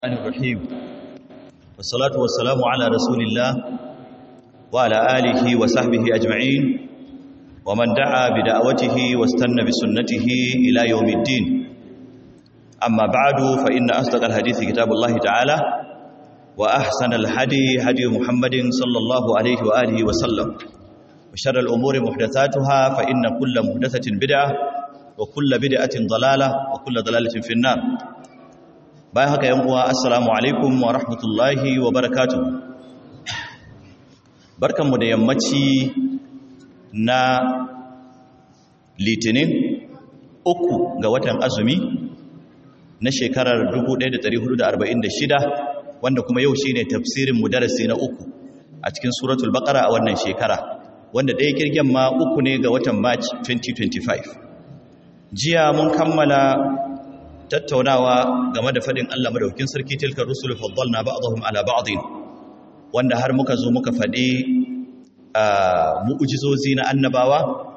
الرحمن الرحيم والصلاة والسلام على رسول الله وعلى آله وصحبه أجمعين ومن دعا بدعوته واستنى بسنته إلى يوم الدين أما بعد فإن أصدق الحديث كتاب الله تعالى وأحسن الهدي هدي محمد صلى الله عليه وآله وسلم وشر الأمور محدثاتها فإن كل محدثة بدعة وكل بدعة ضلالة وكل ضلالة في النار bayan haka yan uwa assalamu alaikum wa rahmatullahi wa barakatuh barkanmu da yammaci na litinin uku ga watan azumi na shekarar 1446 wanda kuma yau shine tafsirin mu darasi na uku a cikin suratul baqara a wannan shekara wanda ɗaya kirgen ma uku ne ga watan march 2025 jiya mun kammala tattaunawa game da fadin Allah madaukin sarki tilkar rusul faddalna ba'dahum ala ba'din wanda har muka zo muka fadi mu'ujizozi na annabawa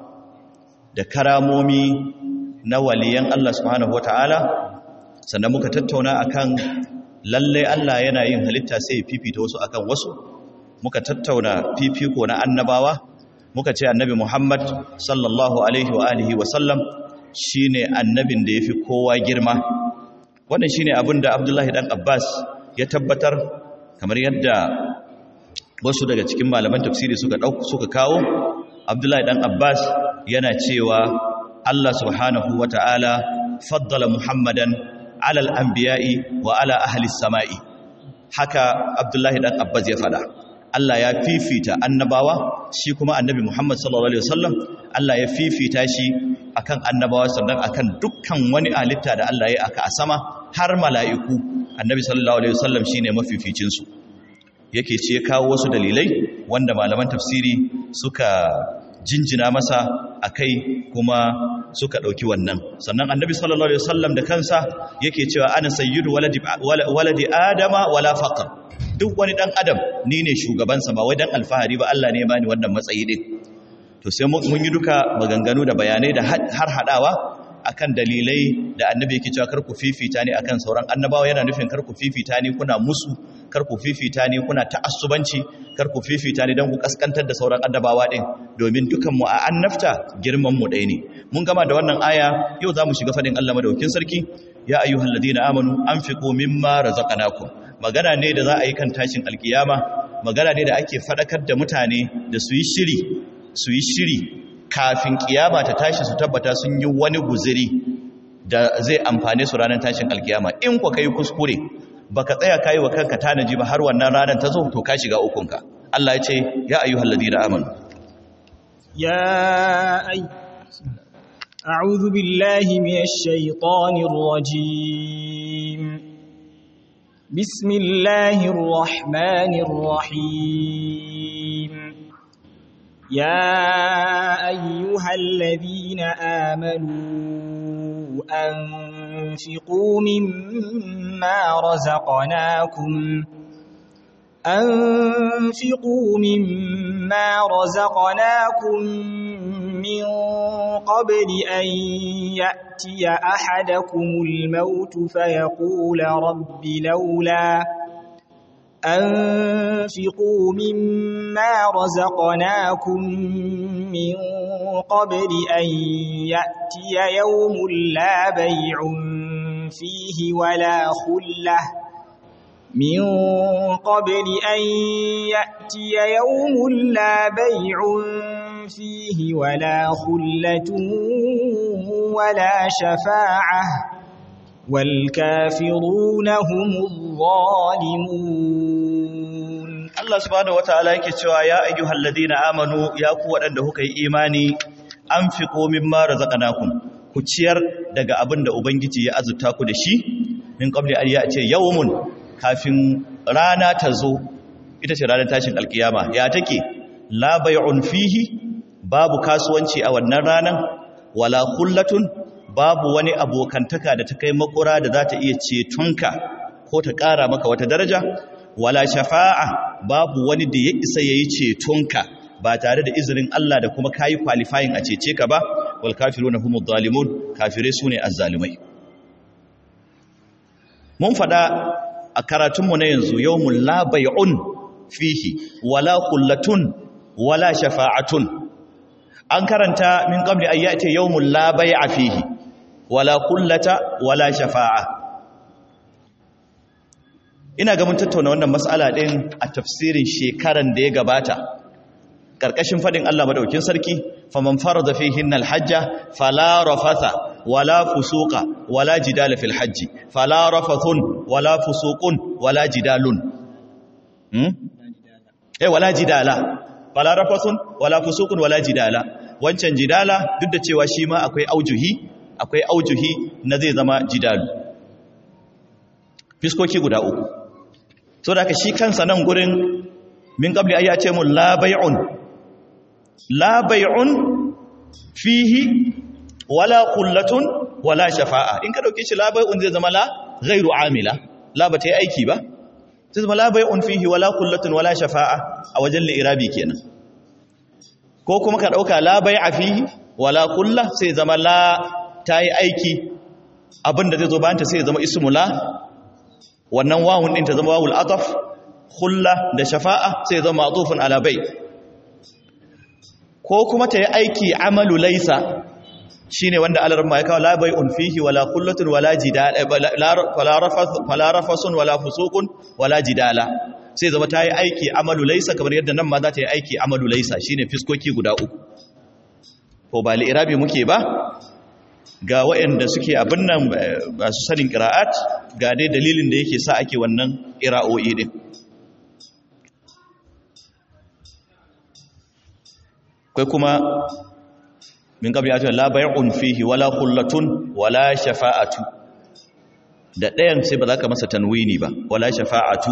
da karamomi na waliyan Allah subhanahu wataala sannan muka tattauna akan lalle Allah yana yin halitta sai fifita wasu akan wasu muka tattauna fifiko na annabawa muka ce annabi Muhammad sallallahu alaihi wa alihi wa sallam shi ne annabin da ya fi kowa girma wannan shi ne abin da abdullahi ɗan abbas ya tabbatar kamar yadda wasu daga cikin malaman tafsiri suka suka kawo abdullahi ɗan abbas yana cewa allah subhanahu wa ta'ala faddala muhammadan alal anbiya'i wa ala ahli sama'i haka abdullahi ɗan abbas ya faɗa Allah ya fifita annabawa shi kuma annabi Muhammad sallallahu alaihi wasallam Allah ya fifita shi akan annabawa sannan akan dukkan wani halitta da Allah ya aka a sama har mala'iku annabi sallallahu alaihi wasallam shine mafificin su yake ce kawo wasu dalilai wanda malaman tafsiri suka jinjina masa akai kuma suka dauki wannan sannan annabi sallallahu alaihi wasallam da kansa yake cewa ana sayyidu waladi waladi adama wala faqr duk wani dan adam ni ne shugabansa ba wai dan alfahari ba Allah ne ya bani wannan matsayi din to sai mun yi duka maganganu da bayanai da har hadawa akan dalilai da annabi yake cewa karku fifita ne akan sauran annabawa yana nufin karku fifita ne kuna musu karku fifita ne kuna ta'assubanci karku fifita ne dan ku kaskantar da sauran annabawa din domin dukan mu a annafta girman mu ɗaya ne mun gama da wannan aya yau zamu shiga fadin Allah madaukakin sarki ya ayyuhalladhina amanu anfiqu mimma razaqnakum magana ne da za a yi kan tashin alkiyama magana ne da ake fadakar da mutane da su yi shiri su yi shiri kafin kiyama ta tashi su tabbata sun yi wani guziri da zai amfane su ranar tashin alkiyama in kwa kai kuskure baka tsaya kai wa kanka tanaji ba har wannan ranar ta zo to ka shiga ukunka Allah ya ce ya ayyuhal ladina amanu ya ay a'udhu billahi minash shaitanir rajim بسم الله الرحمن الرحيم يا أيها الذين آمنوا أنفقوا مما رزقناكم أنفقوا مما رزقناكم من قبل أن يأتي أحدكم الموت فيقول رب لولا أنفقوا مما رزقناكم من قبل أن يأتي يوم لا بيع فيه ولا خلة من قبل أن يأتي يوم لا بيع فيه ولا خلة ولا شفاعة والكافرون هم الظالمون Allah subhanahu wataala yake cewa ya ayyuhal ladina amanu ya ku wadanda kuka yi imani anfiqu mimma razaqnakum ku ciyar daga abin da ubangiji ya azurta ku da shi min qabli an ce yawmun kafin rana ta zo ita ce ranar tashin alkiyama ya take la bay'un fihi babu kasuwanci a wannan ranan wala khullatun babu wani abokantaka da ta kai makura da za ta iya cetonka ko ta ƙara maka wata daraja wala shafa'a babu wani da ya isa ya yi cetonka ba tare da izinin Allah da kuma kayi qualifying a cece ka ba wal kafiruna humud zalimun kafirai sune azzalimai mun fada a karatunmu na yanzu yawmul la bay'un fihi wala kullatun wala shafa'atun an karanta min qabli an ya'ti yawmul la bay'a fihi wala kullata wala shafa'a ina ga mun tattauna wannan mas'ala din a tafsirin shekaran da ya gabata karkashin fadin Allah madaukin sarki faman farada fihin alhajja fala rafatha wala fusuqa wala jidala fil hajji fala rafathun wala fusuqun wala jidalun hmm eh wala jidala fala rafathun wala fusuqun wala jidala wancan jidala duk da cewa shi ma akwai aujuhi akwai aujuhi na zai zama jidalu fiskoki guda uku so da aka shi kansa nan gurin min qabli ayyace mun la bay'un la bay'un fihi wala qullatun wala shafa'a in ka dauke shi la bay'un zai zama la ghairu amila la ba ta yi aiki ba zai zama la bay'un fihi wala qullatun wala shafa'a a wajen li'irabi kenan ko kuma ka dauka la bay'a fihi wala qulla sai zama la ta yi aiki abinda zai zo bayan ta sai zama ismu la wannan wawun din ta zama wawul ataf khulla da shafa'a sai zama ma'tufun ala bai ko kuma ta yi aiki amalu laisa shine wanda alarma ya kawo la bai'un fihi wala khullatun wala jidala wala rafasun wala fusuqun wala jidala sai zama ta yi aiki amalu laisa kamar yadda nan ma za ta yi aiki amalu laisa shine fiskoki guda uku ko ba li'irabi muke ba ga waɗanda suke abin nan masu sanin ƙira'at ga dai dalilin da yake sa ake wannan ƙira'o'i ɗin kai kuma min ƙabli a cikin labarin fihi wala kullatun wala shafa'atu da ɗayan sai ba za ka masa tanwini ba wala shafa'atu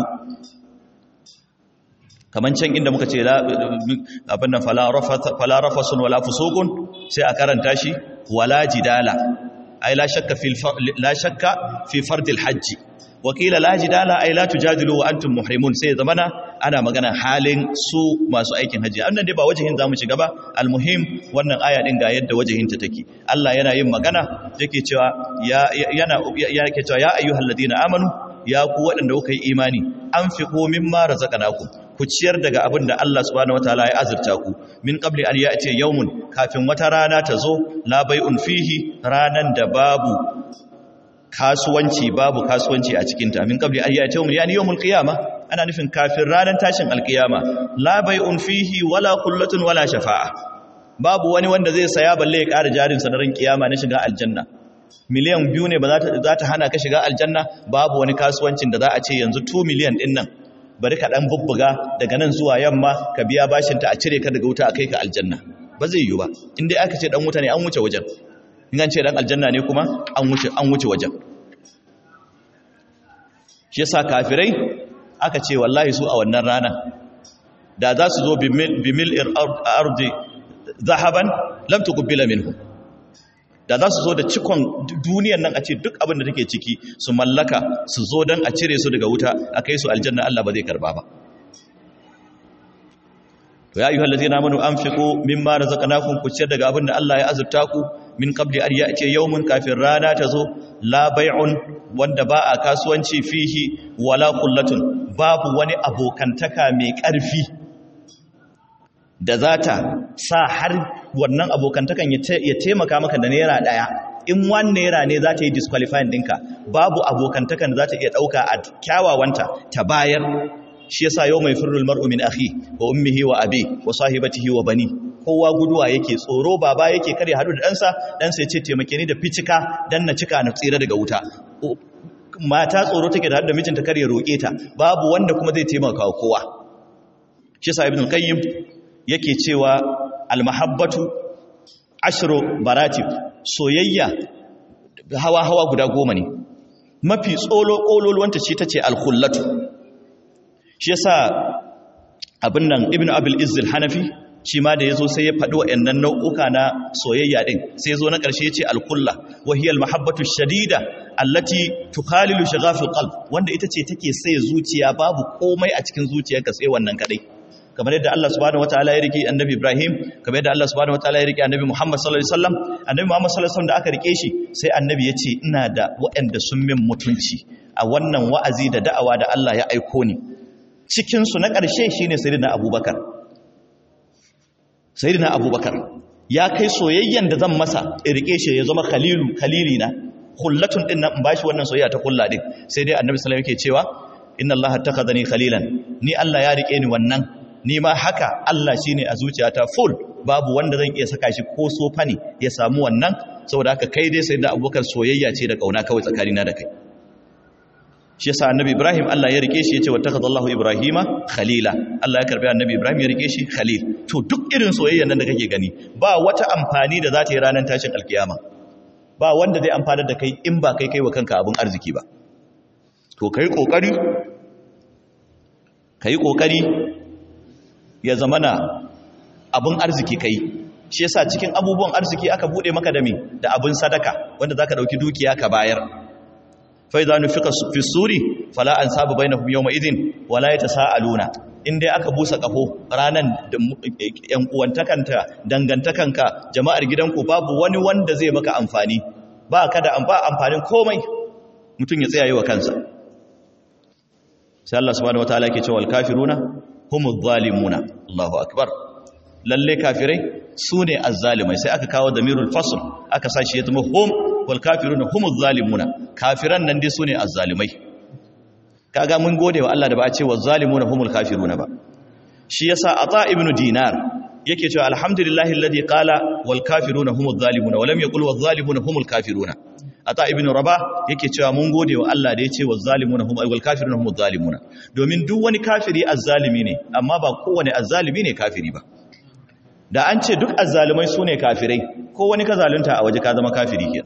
kamar can inda muka ce abin nan fala rafasun wala fusukun sai a karanta shi wala jidala ay la shakka fi la shakka fi fardil hajji wakila la jidala ay la tujadilu wa antum muhrimun sai zamana ana magana halin su masu aikin haji annan dai ba wajihin zamu shiga ba almuhim wannan aya din ga yadda wajihin ta take Allah yana yin magana yake cewa ya yana yake cewa ya ayyuhalladhina amanu ya ku waɗanda kuka yi imani anfiqu mimma razaqnakum ku ciyar daga abin da Allah subhanahu wataala ya azurta ku min qabli an ya'ti yawmun kafin wata rana ta zo la bai'un fihi ranan da babu kasuwanci babu kasuwanci a cikin ta min qabli an ya'ti yawmun yani yawmul qiyamah ana nufin kafin ranan tashin alqiyama la bai'un fihi wala qullatun wala shafa'a babu wani wanda zai saya balle ya ƙara jarin sa na ran kiyama na shiga aljanna miliyan biyu ne ba za ta hana ka shiga aljanna babu wani kasuwancin da za a ce yanzu 2 miliyan din nan bari ka dan bubbuga daga nan zuwa yamma ka biya bashin ta a cire ka daga wuta a kai ka aljanna ba zai yiwu ba in dai aka ce dan wuta ne an wuce wajen in an ce dan aljanna ne kuma an wuce an wuce wajen shi yasa kafirai aka ce wallahi su a wannan rana da za su zo bimil ardi zahaban lam tuqbila minhu da za su zo da cikon duniyan nan a ce duk abin da take ciki su mallaka su zo don a cire su daga wuta a kai su aljanna Allah ba zai karba ba to ya ayyuhal ladina amanu anfiqu mimma razaqnakum ku ciyar daga abin da Allah ya azurta ku min qabli an ya'ti yawmun kafin rana ta zo la bai'un wanda ba a kasuwanci fihi wala qullatun babu wani abokantaka mai ƙarfi da za ta sa har wannan abokantakan ya taimaka maka da naira ɗaya in wani naira ne za ta yi disqualifying ɗinka babu abokantakan da za ta iya ɗauka a kyawawanta ta bayar shi yasa yau mai firrul mar'u min akhi wa ummihi wa abi wa sahibatihi wa bani kowa guduwa yake tsoro baba yake kare hadu da ɗansa ɗansa ya ce taimake ni da ficika dan na cika na tsira daga wuta mata tsoro take da da mijinta kare roƙe ta babu wanda kuma zai taimaka kowa shi yasa ibn qayyim yake cewa almahabbatu ashru baratib soyayya hawa-hawa guda goma ne mafi tsolo ƙololuwanta ce ta ce alkhullatu shi yasa abin nan ibn abil izzil hanafi shi ma da ya zo sai ya faɗi waɗannan nau'uka na soyayya ɗin sai zo na ƙarshe ya ce alkulla wahiyar mahabbatu shadida allati tukhalilu shaghafil qalb wanda ita ce take sai zuciya babu komai a cikin zuciyarka sai wannan kadai kamar yadda Allah subhanahu wataala ya rike annabi Ibrahim kamar yadda Allah subhanahu wataala ya rike annabi Muhammad sallallahu alaihi wasallam annabi Muhammad sallallahu alaihi wasallam da aka rike shi sai annabi ya ce ina da waɗanda sun min mutunci a wannan wa'azi da da'awa da Allah ya aiko ni cikin su na ƙarshe shine sayyidina Abubakar sayyidina Abubakar ya kai soyayyen da zan masa in rike shi ya zama khalilu khalilina khullatun din nan in bashi wannan soyayya ta kulla din sai dai annabi sallallahu alaihi wasallam yake cewa inna allaha takhadhani khalilan ni Allah ya rike ni wannan ni ma haka Allah shine a zuciyata full babu wanda zan iya saka shi ko sofa ne ya samu wannan saboda haka kai dai sai da abubakar soyayya ce da kauna kawai tsakanina da kai shi yasa annabi Ibrahim Allah ya rike shi yace wattakhadallahu ibrahima khalila Allah ya karbi annabi Ibrahim ya rike shi khalil to duk irin soyayyan nan da kake gani ba wata amfani da za ta yi ranar tashin alkiyama ba wanda zai amfanar da kai in ba kai kai wa kanka abin arziki ba to kai kokari kai kokari ya zamana abin arziki kai shi yasa cikin abubuwan arziki aka bude maka da me da abin sadaka wanda zaka dauki dukiya ka bayar fa idza nufiqa fi suri fala ansabu bainahum yawma idhin wala yatasaaluna in dai aka busa kafo ranan da yan uwantakanta dangantakanka jama'ar gidanku babu wani wanda zai maka amfani ba ka da ba amfanin komai mutum ya tsaya yi wa kansa sai Allah subhanahu wataala yake cewa al-kafiruna humuz zalimuna Allahu akbar lalle kafirai sune azzalimai sai aka kawo damirul fasl aka sashi ya zama hum wal kafiruna humuz zalimuna kafiran nan dai sune azzalimai kaga mun gode wa Allah da ba a ce wazzalimuna humul kafiruna ba shi yasa ata ibnu dinar yake cewa alhamdulillahi alladhi qala wal kafiruna humuz zalimuna wa lam yaqul waz zalimuna humul kafiruna ata ibn rabah yake cewa mun gode wa Allah da yace wazzalimuna hum wal kafiruna humuz zalimuna domin duk wani kafiri azzalimi ne amma ba kowane azzalimi ne kafiri ba da an ce duk azzalimai sune kafirai ko wani ka zalunta a waje ka zama kafiri kenan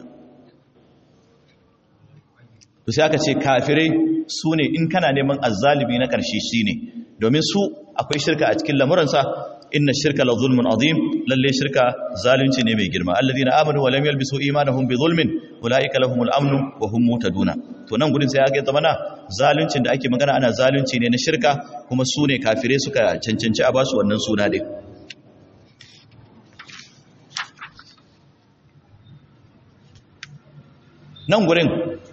to sai aka ce kafirai sune in kana neman azzalimi na karshe shine domin su akwai shirka a cikin lamuransa inna shirka la zulmun azim lalle shirka zalunci ne mai girma alladhina amanu wa lam yalbisu imanahum bi zulmin ulaika lahumul amnu wa hum muhtaduna to nan gurin sai aka zamana zaluncin da ake magana ana zalunci ne na shirka kuma su ne kafirai suka cancanci a basu wannan suna din nan gurin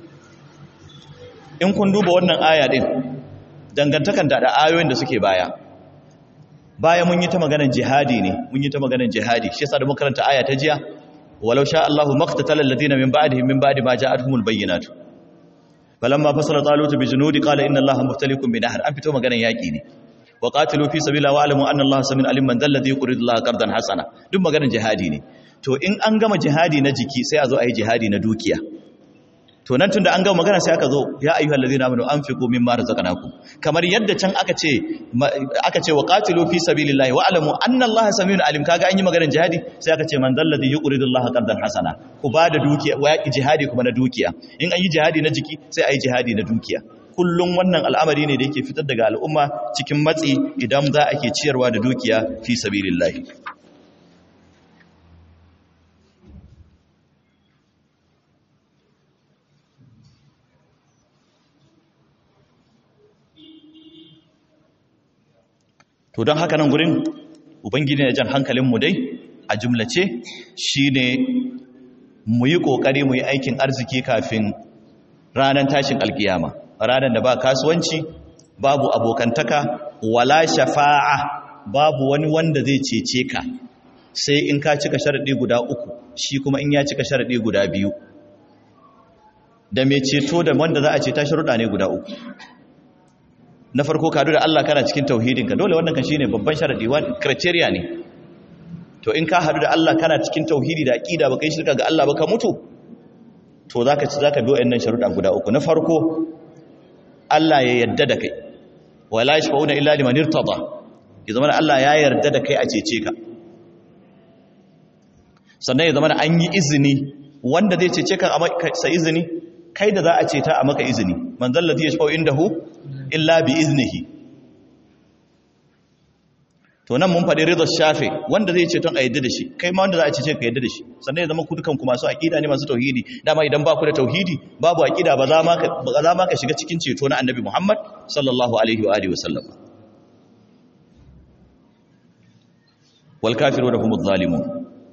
in kun duba wannan aya din dangantakan da ayoyin da suke baya baya mun yi ta maganar jihadi ne mun yi ta maganar jihadi shi yasa da muka karanta aya ta jiya walau sha Allahu maqtatal ladina min ba'dihim min ba'di ma ja'atuhumul bayyinatu falamma fasala talut bi junudi qala inna Allaha muftalikum bi nahr an fito maganar yaki ne wa qatilu fi sabilillahi wa alamu anna Allaha samin alim man dalladhi yuridu Allaha qardan hasana duk maganar jihadi ne to in an gama jihadi na jiki sai a zo a yi jihadi na dukiya to nan tunda an gama magana sai aka zo ya ayyuhal ladina amanu anfiqu mimma razaqnakum kamar yadda can aka ce aka ce waqatilu fi sabilillahi wa alamu anna allaha samiyun alim kaga an yi maganar jihadi sai aka ce man dalladhi yuqridu allaha qardan hasana ku ba da dukiya wa yaki jihadi kuma na dukiya in an yi jihadi na jiki sai ayi jihadi na dukiya kullum wannan al'amari ne da yake fitar daga al'umma cikin matsi idan za a ke ciyarwa da dukiya fi sabilillahi to don haka nan gurin ubangiji ne jan hankalinmu dai a jumlace shine mu yi ƙoƙari mu yi aikin arziki kafin ranar tashin alkiyama ranar da ba kasuwanci babu abokantaka wala shafa'a babu wani wanda zai cece ka sai in ka cika sharaɗi guda uku shi kuma in ya cika sharaɗi guda biyu da mai ceto da wanda za a ceta sharuɗa ne guda uku na farko kadu da Allah kana cikin tauhidinka dole wannan kan shine babban sharadi wani criteria ne to in ka hadu da Allah kana cikin tauhidi da aqida baka yi shirka ga Allah baka mutu to zaka ci zaka bi wayannan sharuda guda uku na farko Allah ya yarda da kai wala yashfauna illa liman irtada ya zama Allah ya yarda da kai a cece ka sannan ya zama an yi izini wanda zai cece ka a sa izini kai da za a ceta a maka izini man zallati yashfau indahu illa bi iznihi to nan mun faɗi ridar shafe wanda zai ce ton a yadda da shi kai ma wanda za a ce ka yadda da shi sannan ya zama ku dukanku masu aƙida ne masu tauhidi dama idan ba ku da tauhidi babu aƙida ba za ma ka shiga cikin ceto na annabi muhammad sallallahu alaihi wa alihi wasallam wal kafiruna humuz zalimun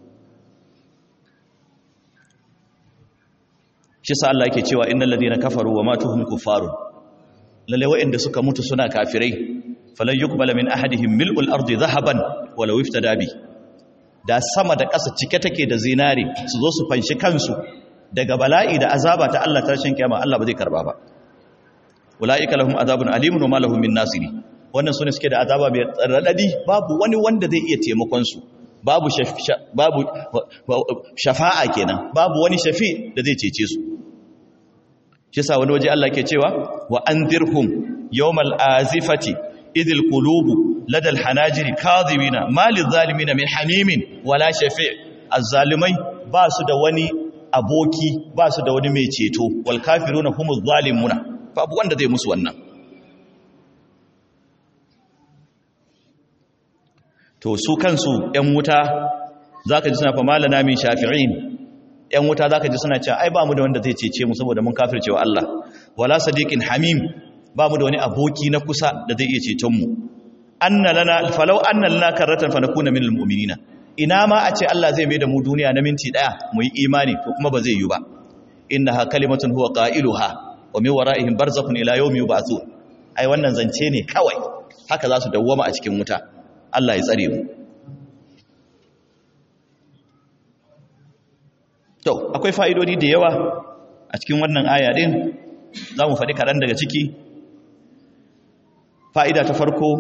shi sa Allah yake cewa innal ladina kafaru wa matu hum kuffarun lalle wa'anda suka mutu suna kafirai falan yuqbala min ahadihim mil'ul ardi dhahaban walau iftada bi da sama da ƙasa cike take da zinare su zo su fanshi kansu daga bala'i da azaba ta Allah tashin kiyama Allah ba zai karba ba ulaika lahum azabun alimun wa ma lahum min nasiri wannan sune suke da azaba mai radadi babu wani wanda zai iya taimakon su babu babu shafa'a kenan babu wani shafi da zai cece su shi sa wani waje Allah ke cewa wa anzirhum yawmal azifati idil qulubu ladal hanajiri kadhibina malil zalimin min hamimin wala shafi' azzalimai ba su da wani aboki ba su da wani mai ceto wal kafiruna humuz zalimuna babu wanda zai musu wannan to su kansu ‘yan wuta za ka ji suna fa malana min shafi'in ‘yan wuta za ka ji suna cewa ai ba mu da wanda zai cece mu saboda mun kafircewa Allah wala sadiqin hamim ba mu da wani aboki na kusa da zai iya ceton mu anna lana falau anna lana karratan fa nakuna minal mu'minina ina ma a ce Allah zai mai da mu duniya na minti daya mu yi imani to kuma ba zai yi ba innaha kalimatun huwa qailuha wa min wara'ihim barzakhun ila yawmi yub'athun ai wannan zance ne kawai haka za su dawwama a cikin wuta Allah ya tsare mu to akwai fa'idodi da yawa a cikin wannan aya din za mu faɗi kaɗan daga ciki fa'ida ta farko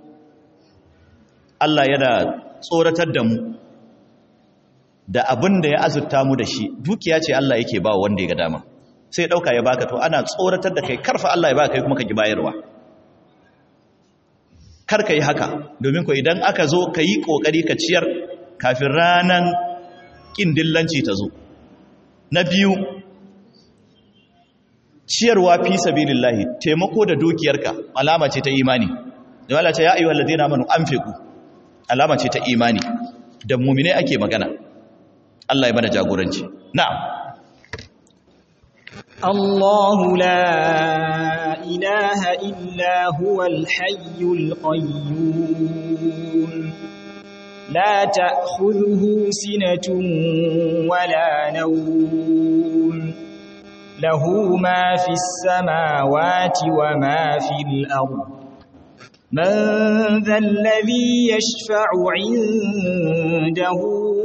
Allah yana tsoratar da mu da abin da ya azurta mu da shi dukiya ce Allah yake ba wanda ya ga dama sai ɗauka ya baka to ana tsoratar da kai karfa Allah ya baka kai kuma ka ki bayarwa kar ka yi haka domin ko idan aka zo ka yi ƙoƙari ka ciyar kafin ranar ƙin dillanci ta zo na biyu ciyarwa fi sabilillahi taimako da dukiyarka alama ce ta imani da wala ce ya ayyuhal ladina amanu anfiqu alama ce ta imani da mu'mine ake magana Allah ya mana jagoranci na'am الله لا إله إلا هو الحي القيوم لا تأخذه سنة ولا نوم له ما في السماوات وما في الأرض من ذا الذي يشفع عنده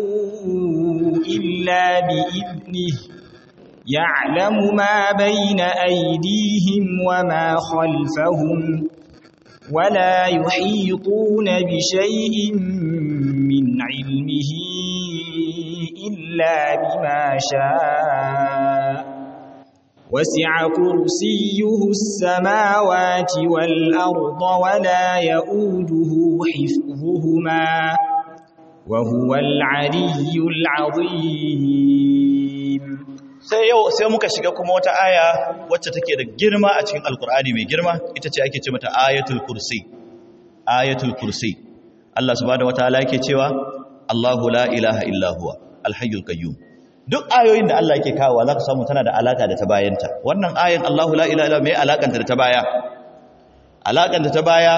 إلا بإذنه يعلم ما بين أيديهم وما خلفهم ولا يحيطون بشيء من علمه إلا بما شاء وسع كرسيه السماوات والأرض ولا يؤوده حفظهما وهو العلي العظيم sai yau sai muka shiga kuma wata aya wacce take da girma a cikin alkur'ani mai girma ita ce ake ce mata ayatul kursi ayatul kursi Allah subhanahu wataala yake cewa Allahu la ilaha illa huwa alhayyul qayyum duk ayoyin da Allah yake kawo zaka samu tana da alaka da ta bayanta wannan ayan Allahu la ilaha illa mai alakanta da ta baya alakanta ta baya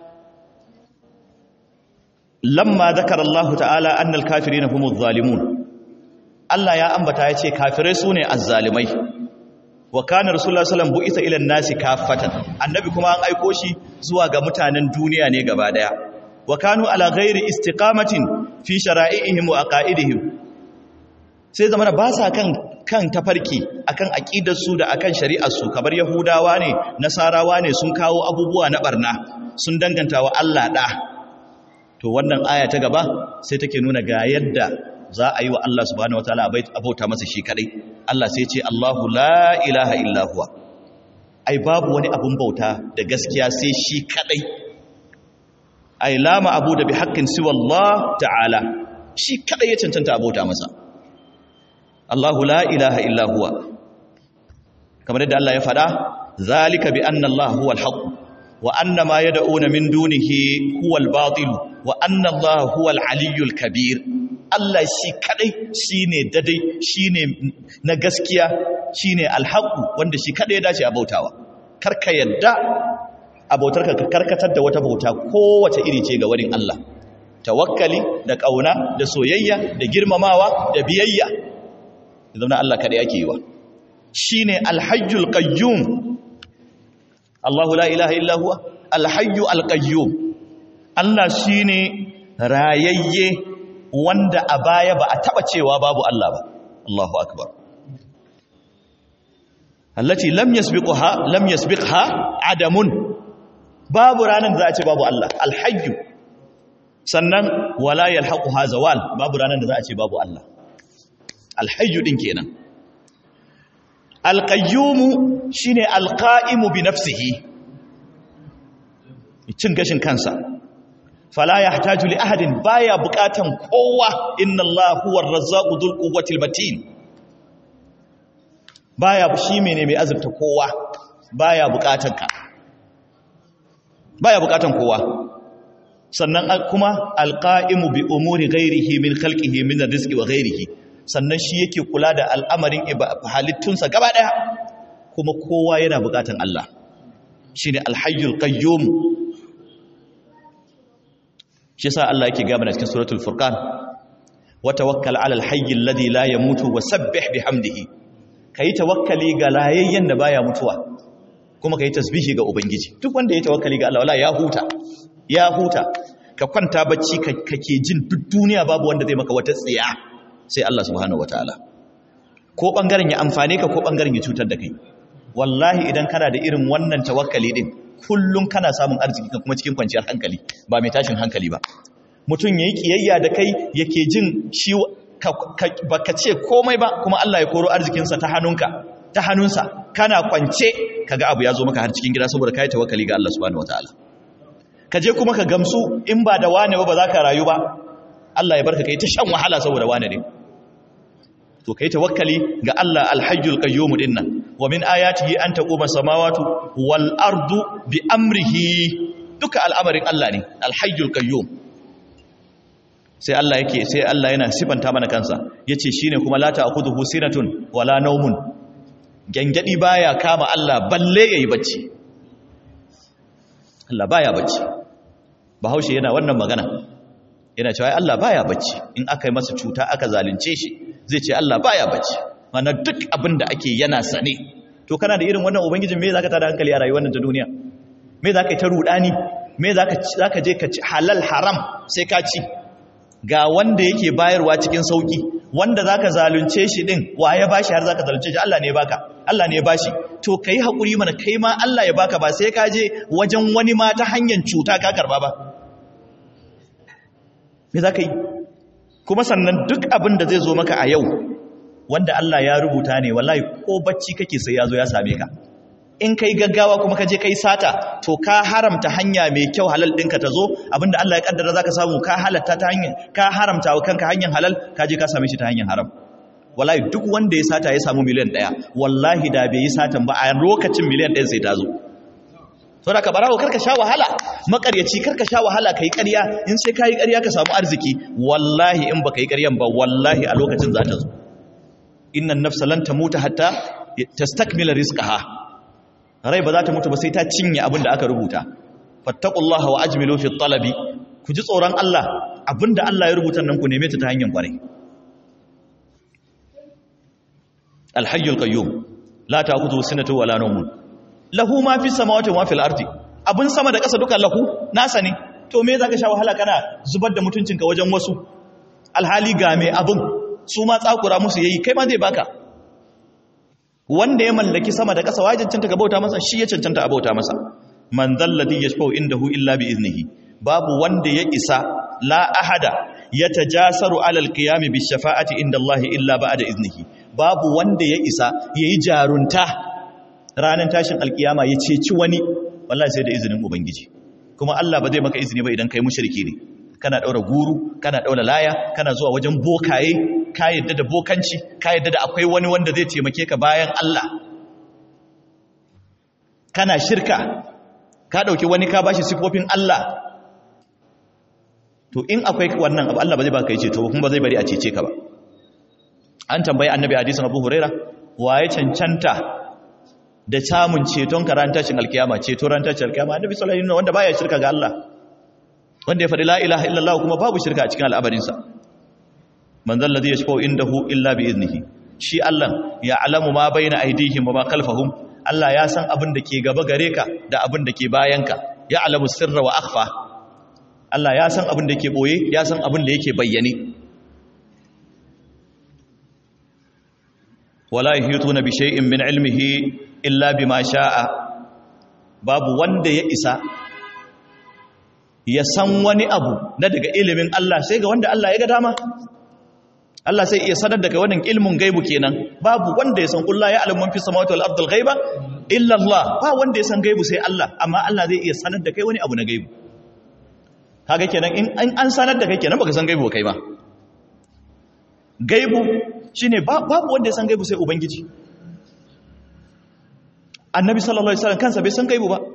lamma zakara Allah ta'ala annal kafirina humuz zalimun Allah ya ambata ya ce kafirai su ne azzalimai wa kana rasulullah sallam bu'isa ila nasi kaffatan annabi kuma an aiko shi zuwa ga mutanen duniya ne gaba daya wa kanu ala ghairi istiqamatin fi shara'ihim wa aqaidihim sai zamana ba sa kan kan tafarki akan aqidar su da akan shari'ar su kamar yahudawa ne nasarawa ne sun kawo abubuwa na barna sun danganta wa Allah da to wannan aya ta gaba sai take nuna ga yadda za a yi wa Allah subhanahu wataala abauta masa shi kadai Allah sai ce Allahu la ilaha illa huwa ai babu wani abun bauta da gaskiya sai shi kadai ai lama abu da bi haqqin siwa Allah ta'ala shi kadai ya cancanta abauta masa Allahu la ilaha illa huwa kamar yadda Allah ya faɗa zalika bi anna Allah huwal haqq wa anna ma yad'una min dunihi huwal batil wa anna Allah huwal aliyyul kabir Allah shi kadai shine dadai shine na gaskiya shine alhaqu wanda shi kadai ya dace a bautawa karka yadda abautarka ka karkatar da wata bauta kowace iri ce ga wurin Allah tawakkali da kauna da soyayya da girmamawa da biyayya zama Allah kada yake yi wa shine alhayyul qayyum Allahu la ilaha illa huwa alhayyu alqayyum Allah shine rayayye wanda a baya ba a taba cewa babu Allah ba Allahu akbar allati lam yasbiqha lam yasbiqha adamun babu ranan da za a ce babu Allah alhayyu sannan wala yalhaquha zawal babu ranan da za a ce babu Allah alhayyu din kenan alqayyum shine alqa'imu bi nafsihi cin gashin kansa fala yahtaju li ahadin baya bukatan kowa inna allaha huwar razzaqu dhul quwwatil matin baya shi mene mai azurta kowa baya bukatan ka baya bukatan kowa sannan kuma alqa'imu bi umuri ghairihi min khalqihi min rizqi wa ghairihi sannan shi yake kula da al'amarin halittunsa gaba daya kuma kowa yana bukatan Allah shine alhayyul qayyum shi yasa Allah yake gaba cikin suratul furqan wa tawakkal 'alal hayyil ladhi la yamutu wa sabbih bihamdihi kai tawakkali ga layayyen da baya mutuwa kuma kai tasbihi ga ubangiji duk wanda ya tawakkali ga Allah wala ya huta ya huta ka kwanta bacci kake jin duk duniya babu wanda zai maka wata tsiya sai Allah subhanahu wataala ko bangaren ya amfane ka ko bangaren ya cutar da kai wallahi idan kana da irin wannan tawakkali din kullum kana samun arziki kuma cikin kwanciyar hankali ba mai tashin hankali ba mutum yayi kiyayya da kai yake jin shi baka ce komai ba kuma Allah ya koro arzikinsa ta hannunka ta hannunsa kana kwance kaga abu ya zo maka har cikin gida saboda kai tawakkali ga Allah subhanahu wataala ka je kuma ka gamsu in ba da wane ba ba za ka rayu ba Allah ya barka kai ta shan wahala saboda wane ne to kai tawakkali ga Allah alhayyul qayyum dinnan wa min ayatihi an taquma samawati wal ardu bi amrihi duka al'amarin Allah ne alhayyul qayyum sai Allah yake sai Allah yana sifanta mana kansa yace shine kuma la ta'khudhuhu sinatun wala nawmun gangadi baya kama Allah balle yayi bacci Allah baya bacci bahaushe yana wannan magana yana cewa Allah baya bacci in aka yi masa cuta aka zalunce shi zai ce Allah baya bacci mana duk abin da ake yana sane to kana da irin wannan ubangijin me zaka tada hankali a rayuwar nan ta duniya me zaka yi ta rudani me zaka zaka je ka ci halal haram sai ka ci ga wanda yake bayarwa cikin sauki wanda zaka zalunce shi din waye bashi har zaka zalunce shi Allah ne ya baka Allah ne ya bashi to kai hakuri mana kai ma Allah ya baka ba sai ka je wajen wani ma ta hanyar cuta ka karba ba me zaka yi kuma sannan duk abin da zai zo maka a yau wanda Allah ya rubuta ne wallahi ko bacci kake sai ya zo ya same ka in kai gaggawa kuma ka je kai sata to ka haramta hanya mai kyau halal ɗinka ta zo abinda Allah ya kaddara zaka samu ka halatta ta hanyar ka haramta wa kanka hanyar halal ka je ka same shi ta hanyar haram wallahi duk wanda ya sata ya samu miliyan ɗaya wallahi da bai yi satan ba a lokacin miliyan ɗaya sai ta zo saboda ka barawo karka sha wahala makaryaci karka sha wahala kai ƙarya in sai kai ƙarya ka samu arziki wallahi in baka yi ƙaryan ba wallahi a lokacin za ta zo innan nafsa lan tamuta hatta tastakmila rizqaha rai ba za ta mutu ba sai ta cinye abin da aka rubuta fattaqullaha wa ajmilu fi talabi ku ji tsoron Allah abinda Allah ya rubuta nan ku neme ta ta hanyar kwarai alhayyul qayyum la ta'khudhu sinatu wala nawm lahu ma fi samawati wa fil ardi abun sama da ƙasa duka lahu nasa ne to me zaka sha wahala kana zubar da mutuncinka wajen wasu alhali ga me abun su ma tsakura musu yayi kai ma zai baka wanda ya mallaki sama da ƙasa waye cancanta ka bauta masa shi ya cancanta a bauta masa man zalladhi yashfa'u indahu illa bi iznihi babu wanda ya isa la ahada yatajasaru ala alqiyam bi shafa'ati inda Allah illa ba'da iznihi babu wanda ya isa yayi jarunta ranar tashin alkiyama ya ceci wani wallahi sai da izinin ubangiji kuma Allah ba zai maka izini ba idan kai mushriki ne kana daura guru kana daura laya kana zuwa wajen bokaye ka yadda da bokanci ka yadda da akwai wani wanda zai taimake ka bayan Allah kana shirka ka dauki wani ka bashi sifofin Allah to in akwai wannan abu Allah ba zai baka yi ceto kuma ba zai bari a cece ka ba an tambayi annabi hadisin Abu Huraira waye cancanta da samun ceton ka ran tashin alkiyama ceto ran tashin alkiyama annabi sallallahu alaihi wasallam wanda baya shirka ga Allah wanda ya faɗi la ilaha illallah kuma babu shirka a cikin al'amarinsa man zalla zai yashfa'u indahu illa bi iznihi shi Allah ya alamu ma baina aydihim wa ma khalfahum Allah ya san abin da ke gaba gare ka da abin da ke bayanka ya alamu sirra wa akhfa Allah ya san abin da ke boye ya san abin da yake bayyane wala yuhituna bi shay'in min ilmihi illa bima sha'a babu wanda ya isa ya san wani abu na daga ilimin Allah sai ga wanda Allah ya ga dama Allah sai iya sanar da kai wannan ilmin gaibu kenan babu wanda ya san kullu ya alamun fi samawati wal ardil ghaiba illa Allah ba wanda ya san gaibu sai Allah amma Allah zai iya sanar da kai wani abu na gaibu kaga kenan in an sanar da kai kenan baka san gaibu kai ba gaibu shine babu wanda ya san gaibu sai ubangiji annabi sallallahu alaihi wasallam kansa bai san gaibu ba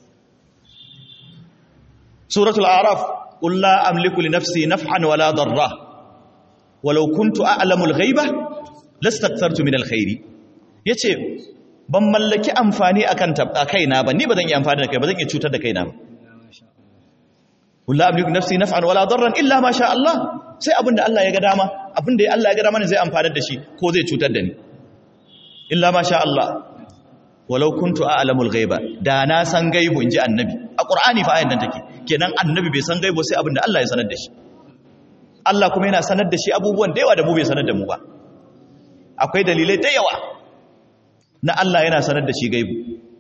suratul a'raf qul la amliku li nafsi naf'an wala darra walau kuntu a'lamul ghaiba lastakthartu min alkhairi yace ban mallaki amfani akan tabba kaina ba ni bazan yi amfani da kai bazan iya cutar da kaina ba qul la amliku nafsi naf'an wala darran illa ma sha Allah sai abinda Allah ya ga dama abinda Allah ya ga dama ne zai amfana da shi ko zai cutar da ni illa ma sha Allah walau kuntu a'lamul ghaiba da na san gaibu inji annabi a qur'ani fa ayan nan take kenan annabi bai san gaibu sai abinda Allah ya sanar da shi Allah kuma yana sanar da shi abubuwan da yawa da mu bai sanar da mu ba akwai dalilai da yawa na Allah yana sanar da shi gaibu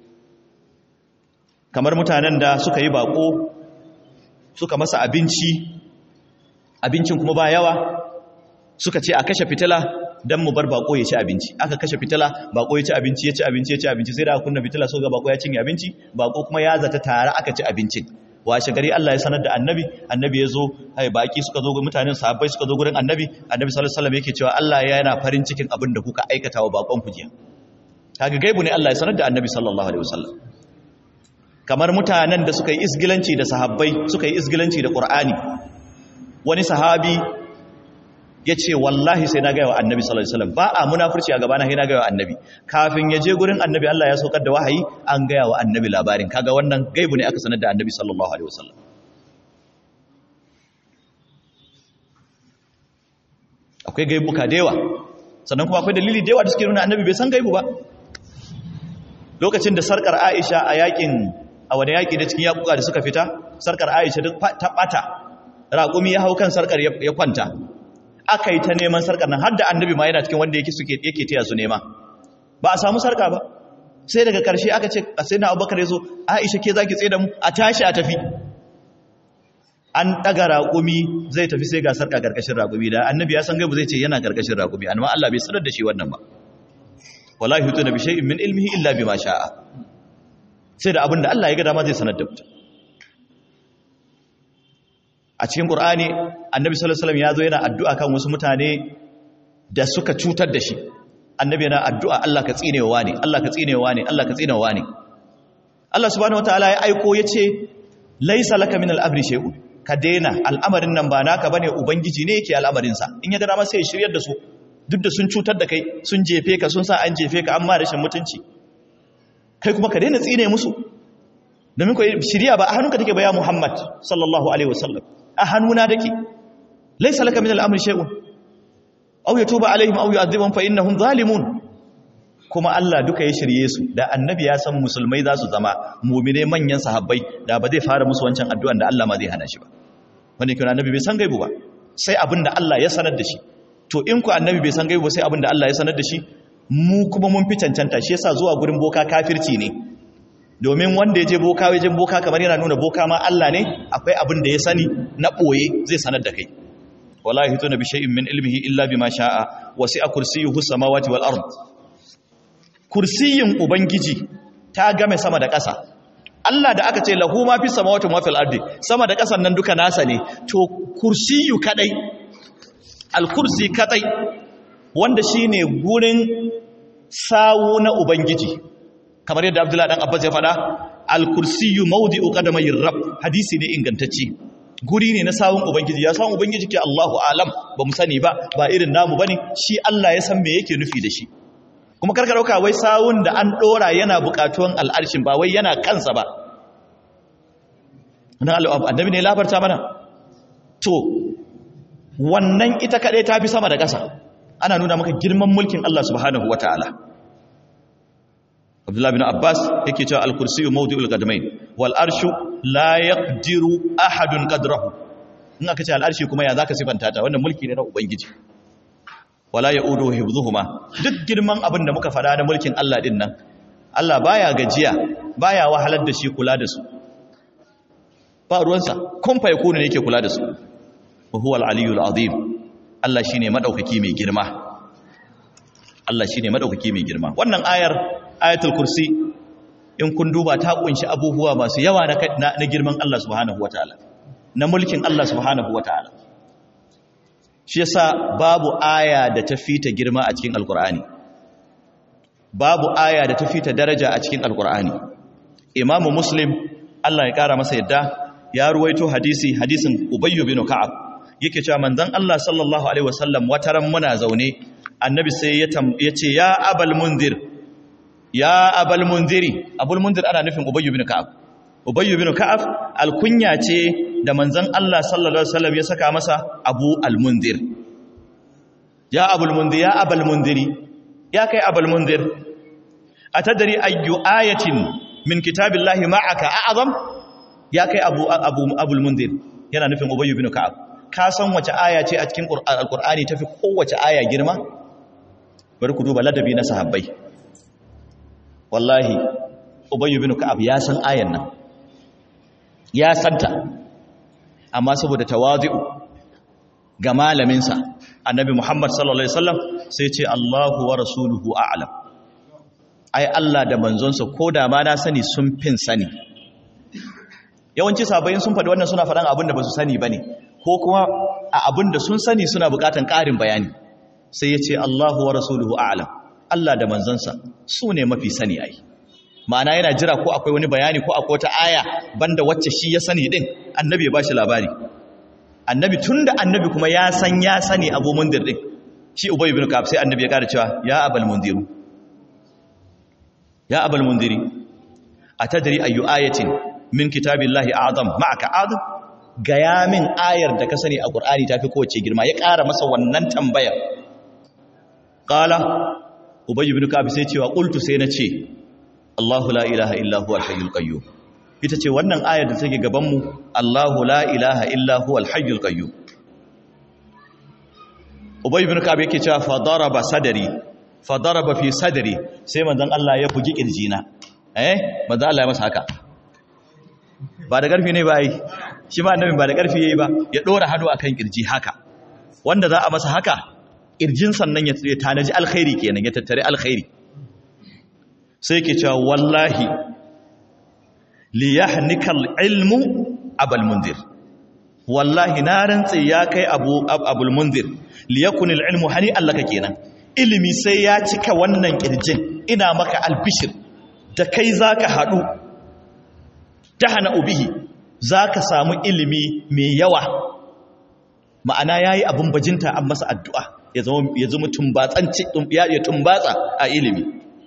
kamar mutanen da suka yi bako suka masa abinci abincin kuma ba yawa suka ce a kashe fitila don mu bar bako ya ci abinci aka kashe fitila bako ya ci abinci ya ci abinci ya ci abinci sai da aka kunna fitila so ga bako ya cinye abinci bako kuma ya zata tare aka ci abincin washe gari Allah ya sanar da annabi annabi ya zo hai baki suka zo ga mutanen sahabbai suka zo gurin annabi annabi sallallahu alaihi wasallam yake cewa Allah ya yana farin cikin abin da kuka aikata wa bakon ku jiya kaga gaibu ne Allah ya sanar da annabi sallallahu alaihi wasallam kamar mutanen da suka yi isgilanci da sahabbai suka yi isgilanci da qur'ani wani sahabi ya ce wallahi sai na gaya wa annabi sallallahu alaihi wasallam ba a munafurci a gabana sai na gaya wa annabi kafin ya je gurin annabi Allah ya saukar da wahayi an gaya wa annabi labarin kaga wannan gaibu ne aka sanar da annabi sallallahu alaihi wasallam akwai gaibuka da yawa sannan kuma akwai dalili da yawa da suke nuna annabi bai san gaibu ba lokacin da sarkar Aisha a yakin a wani yaki da cikin yakuka da suka fita sarkar Aisha ta bata raƙumi ya hau kan sarkar ya kwanta aka yi ta neman sarkar nan har da annabi ma yana cikin wanda yake suke yake taya su nema ba a samu sarka ba sai daga ƙarshe aka ce sai na abubakar ya zo aisha ke za ki tsaye da mu a tashi a tafi an ɗaga raƙumi zai tafi sai ga sarka ƙarƙashin raƙumi da annabi ya san gaibu zai ce yana ƙarƙashin raƙumi amma Allah bai sanar da shi wannan ba wallahi hutu na bishai min ilmihi illa bima sha'a sai da abin da Allah ya ga dama zai sanar da mutum a cikin Qur'ani Annabi sallallahu alaihi wasallam ya zo yana addu'a kan wasu mutane da suka cutar da shi Annabi yana addu'a Allah ka tsinewa ne Allah ka tsinewa ne Allah ka tsinewa ne Allah subhanahu wataala ya aiko yace laisa laka min al-amri shay'un ka daina al'amarin nan ba naka bane ubangiji ne yake al'amarin sa in ya ga dama sai ya shiryar da su duk da sun cutar da kai sun jefe ka sun sa an jefe ka amma rashin mutunci kai kuma ka daina tsine musu domin ko shiriya ba a hannunka take ba ya Muhammad sallallahu alaihi wasallam a hannuna dake laysa laka min al-amri shay'un aw yatuba alaihim aw yu'adhibuhum fa innahum zalimun kuma Allah duka ya shirye su da annabi ya san musulmai za su zama mu'mine manyan sahabbai da ba zai fara musu wancan addu'an da Allah ma zai hana shi ba wanda kuma annabi bai san gaibu ba sai abinda Allah ya sanar da shi to in ku annabi bai san gaibu sai abinda Allah ya sanar da shi mu kuma mun fi cancanta shi yasa zuwa gurin boka kafirci ne domin wanda ya je boka wajen boka kamar yana nuna boka ma Allah ne akwai abin da ya sani na ɓoye zai sanar da kai wala yahtuna bi shay'in min ilmihi illa bima sha'a wasi'a kursiyyuhu samawati wal ard kursiyin ubangiji ta game sama da ƙasa Allah da aka ce lahu ma fi samawati wa fil ardi sama da ƙasan nan duka nasa ne to kursiyu kadai al kursi kadai wanda shine gurin sawu na ubangiji kamar yadda Abdullahi dan Abbas ya faɗa al-kursiyyu mawdi'u qadamayir rabb hadisi ne ingantacce guri ne na sawun ubangiji ya san ubangiji ke Allahu alam ba mu sani ba ba irin namu bane shi Allah ya san me yake nufi da shi kuma karka dauka wai sawun da an dora yana bukatuwan al'arshin ba wai yana kansa ba annabi ne labarta mana to wannan ita kaɗai ta fi sama da ƙasa ana nuna maka girman mulkin Allah subhanahu wa ta'ala Abdullah bin Abbas yake cewa al-kursiyu mawdi'ul qadamain wal arshu la yaqdiru ahadun qadrahu in aka ce al-arshi kuma ya zaka sifanta ta wannan mulki ne na ubangiji wala yaudu hifdhuhuma duk girman abin da muka fada na mulkin Allah din nan Allah baya gajiya baya wahalar da shi kula da su ba ruwansa kun fa yakunu ne yake kula da su wa huwa al-aliyyul azim Allah shine madaukaki mai girma Allah shine madaukaki mai girma wannan ayar ayatul kursi in kun duba ta kunshi abubuwa masu yawa na, na, girman Allah subhanahu wataala na mulkin Allah subhanahu wataala shi yasa babu aya da ta fita girma a cikin alkur'ani babu aya da ta fita daraja a cikin alkur'ani imamu muslim Allah ya kara masa yadda ya ruwaito hadisi hadisin ubayyu bin ka'ab yake cewa manzon Allah sallallahu alaihi wasallam wataran muna zaune annabi sai ya ce ya abal munzir ya abal munziri abul munzir ana nufin ubayyu bin ka'ab ubayyu bin ka'ab alkunya ce da manzon Allah sallallahu alaihi wasallam ya saka masa abu almunzir ya abul munzir ya abal munziri ya kai abal munzir atadri ayyu ayatin min kitabillahi ma'aka a'zam ya kai abu abu abul munzir yana nufin ubayyu bin ka'ab ka san wace aya ce a cikin alqur'ani tafi kowace aya girma bari ku duba ladabi na sahabbai wallahi ubayyu bin ka'ab ya san ayan nan ya santa amma saboda tawazi'u ga malaminsa annabi Muhammad sallallahu alaihi wasallam sai ce Allahu wa rasuluhu a'lam ai Allah da manzonsa ko da ma na sani sun fin sani yawanci sabayin sun faɗi wannan suna faɗan abin da ba su sani bane ko kuma a abin da sun sani suna buƙatan ƙarin bayani sai ya ce Allahu wa rasuluhu a'lam Allah da manzonsa su ne mafi sani ai ma'ana yana jira ko akwai wani bayani ko akwai wata aya banda wacce shi ya sani din annabi ya bashi labari annabi tunda annabi kuma ya san ya sani abu mundir din shi ubay ibn ka'ab sai annabi ya kara cewa ya abal mundiru ya abal mundiri atadri ayu ayatin min kitabillahi a'zam ma'aka a'zam gaya min ayar da ka sani a qur'ani tafi kowace girma ya kara masa wannan tambayar qala ubay ibn ka'ab sai cewa qultu sai na ce Allahu la ilaha illa huwa al-hayyul qayyum ita ce wannan ayar da take gaban mu Allahu la ilaha illa huwa al-hayyul qayyum Ubay ibn Ka'ab yake cewa fa daraba sadri fa daraba fi sadri sai manzon Allah ya bugi kirjina eh manzon Allah ya masa haka ba da karfi ne ba yi shi ma annabi ba da karfi yayi ba ya dora hannu akan kirji haka wanda za a masa haka kirjin sannan ya tanaji alkhairi kenan ya tattare alkhairi sai ke cewa wallahi liyahnikal ilmu abul munzir wallahi na rantse ya kai abu abul munzir liyakunil ilmu hani allaka kenan ilimi sai ya cika wannan kirjin ina maka albishir da kai zaka hadu tahana ubihi zaka samu ilimi mai yawa ma'ana yayi abun bajinta an masa addu'a ya zama ya zama tumbatsanci ya tumbatsa a ilimi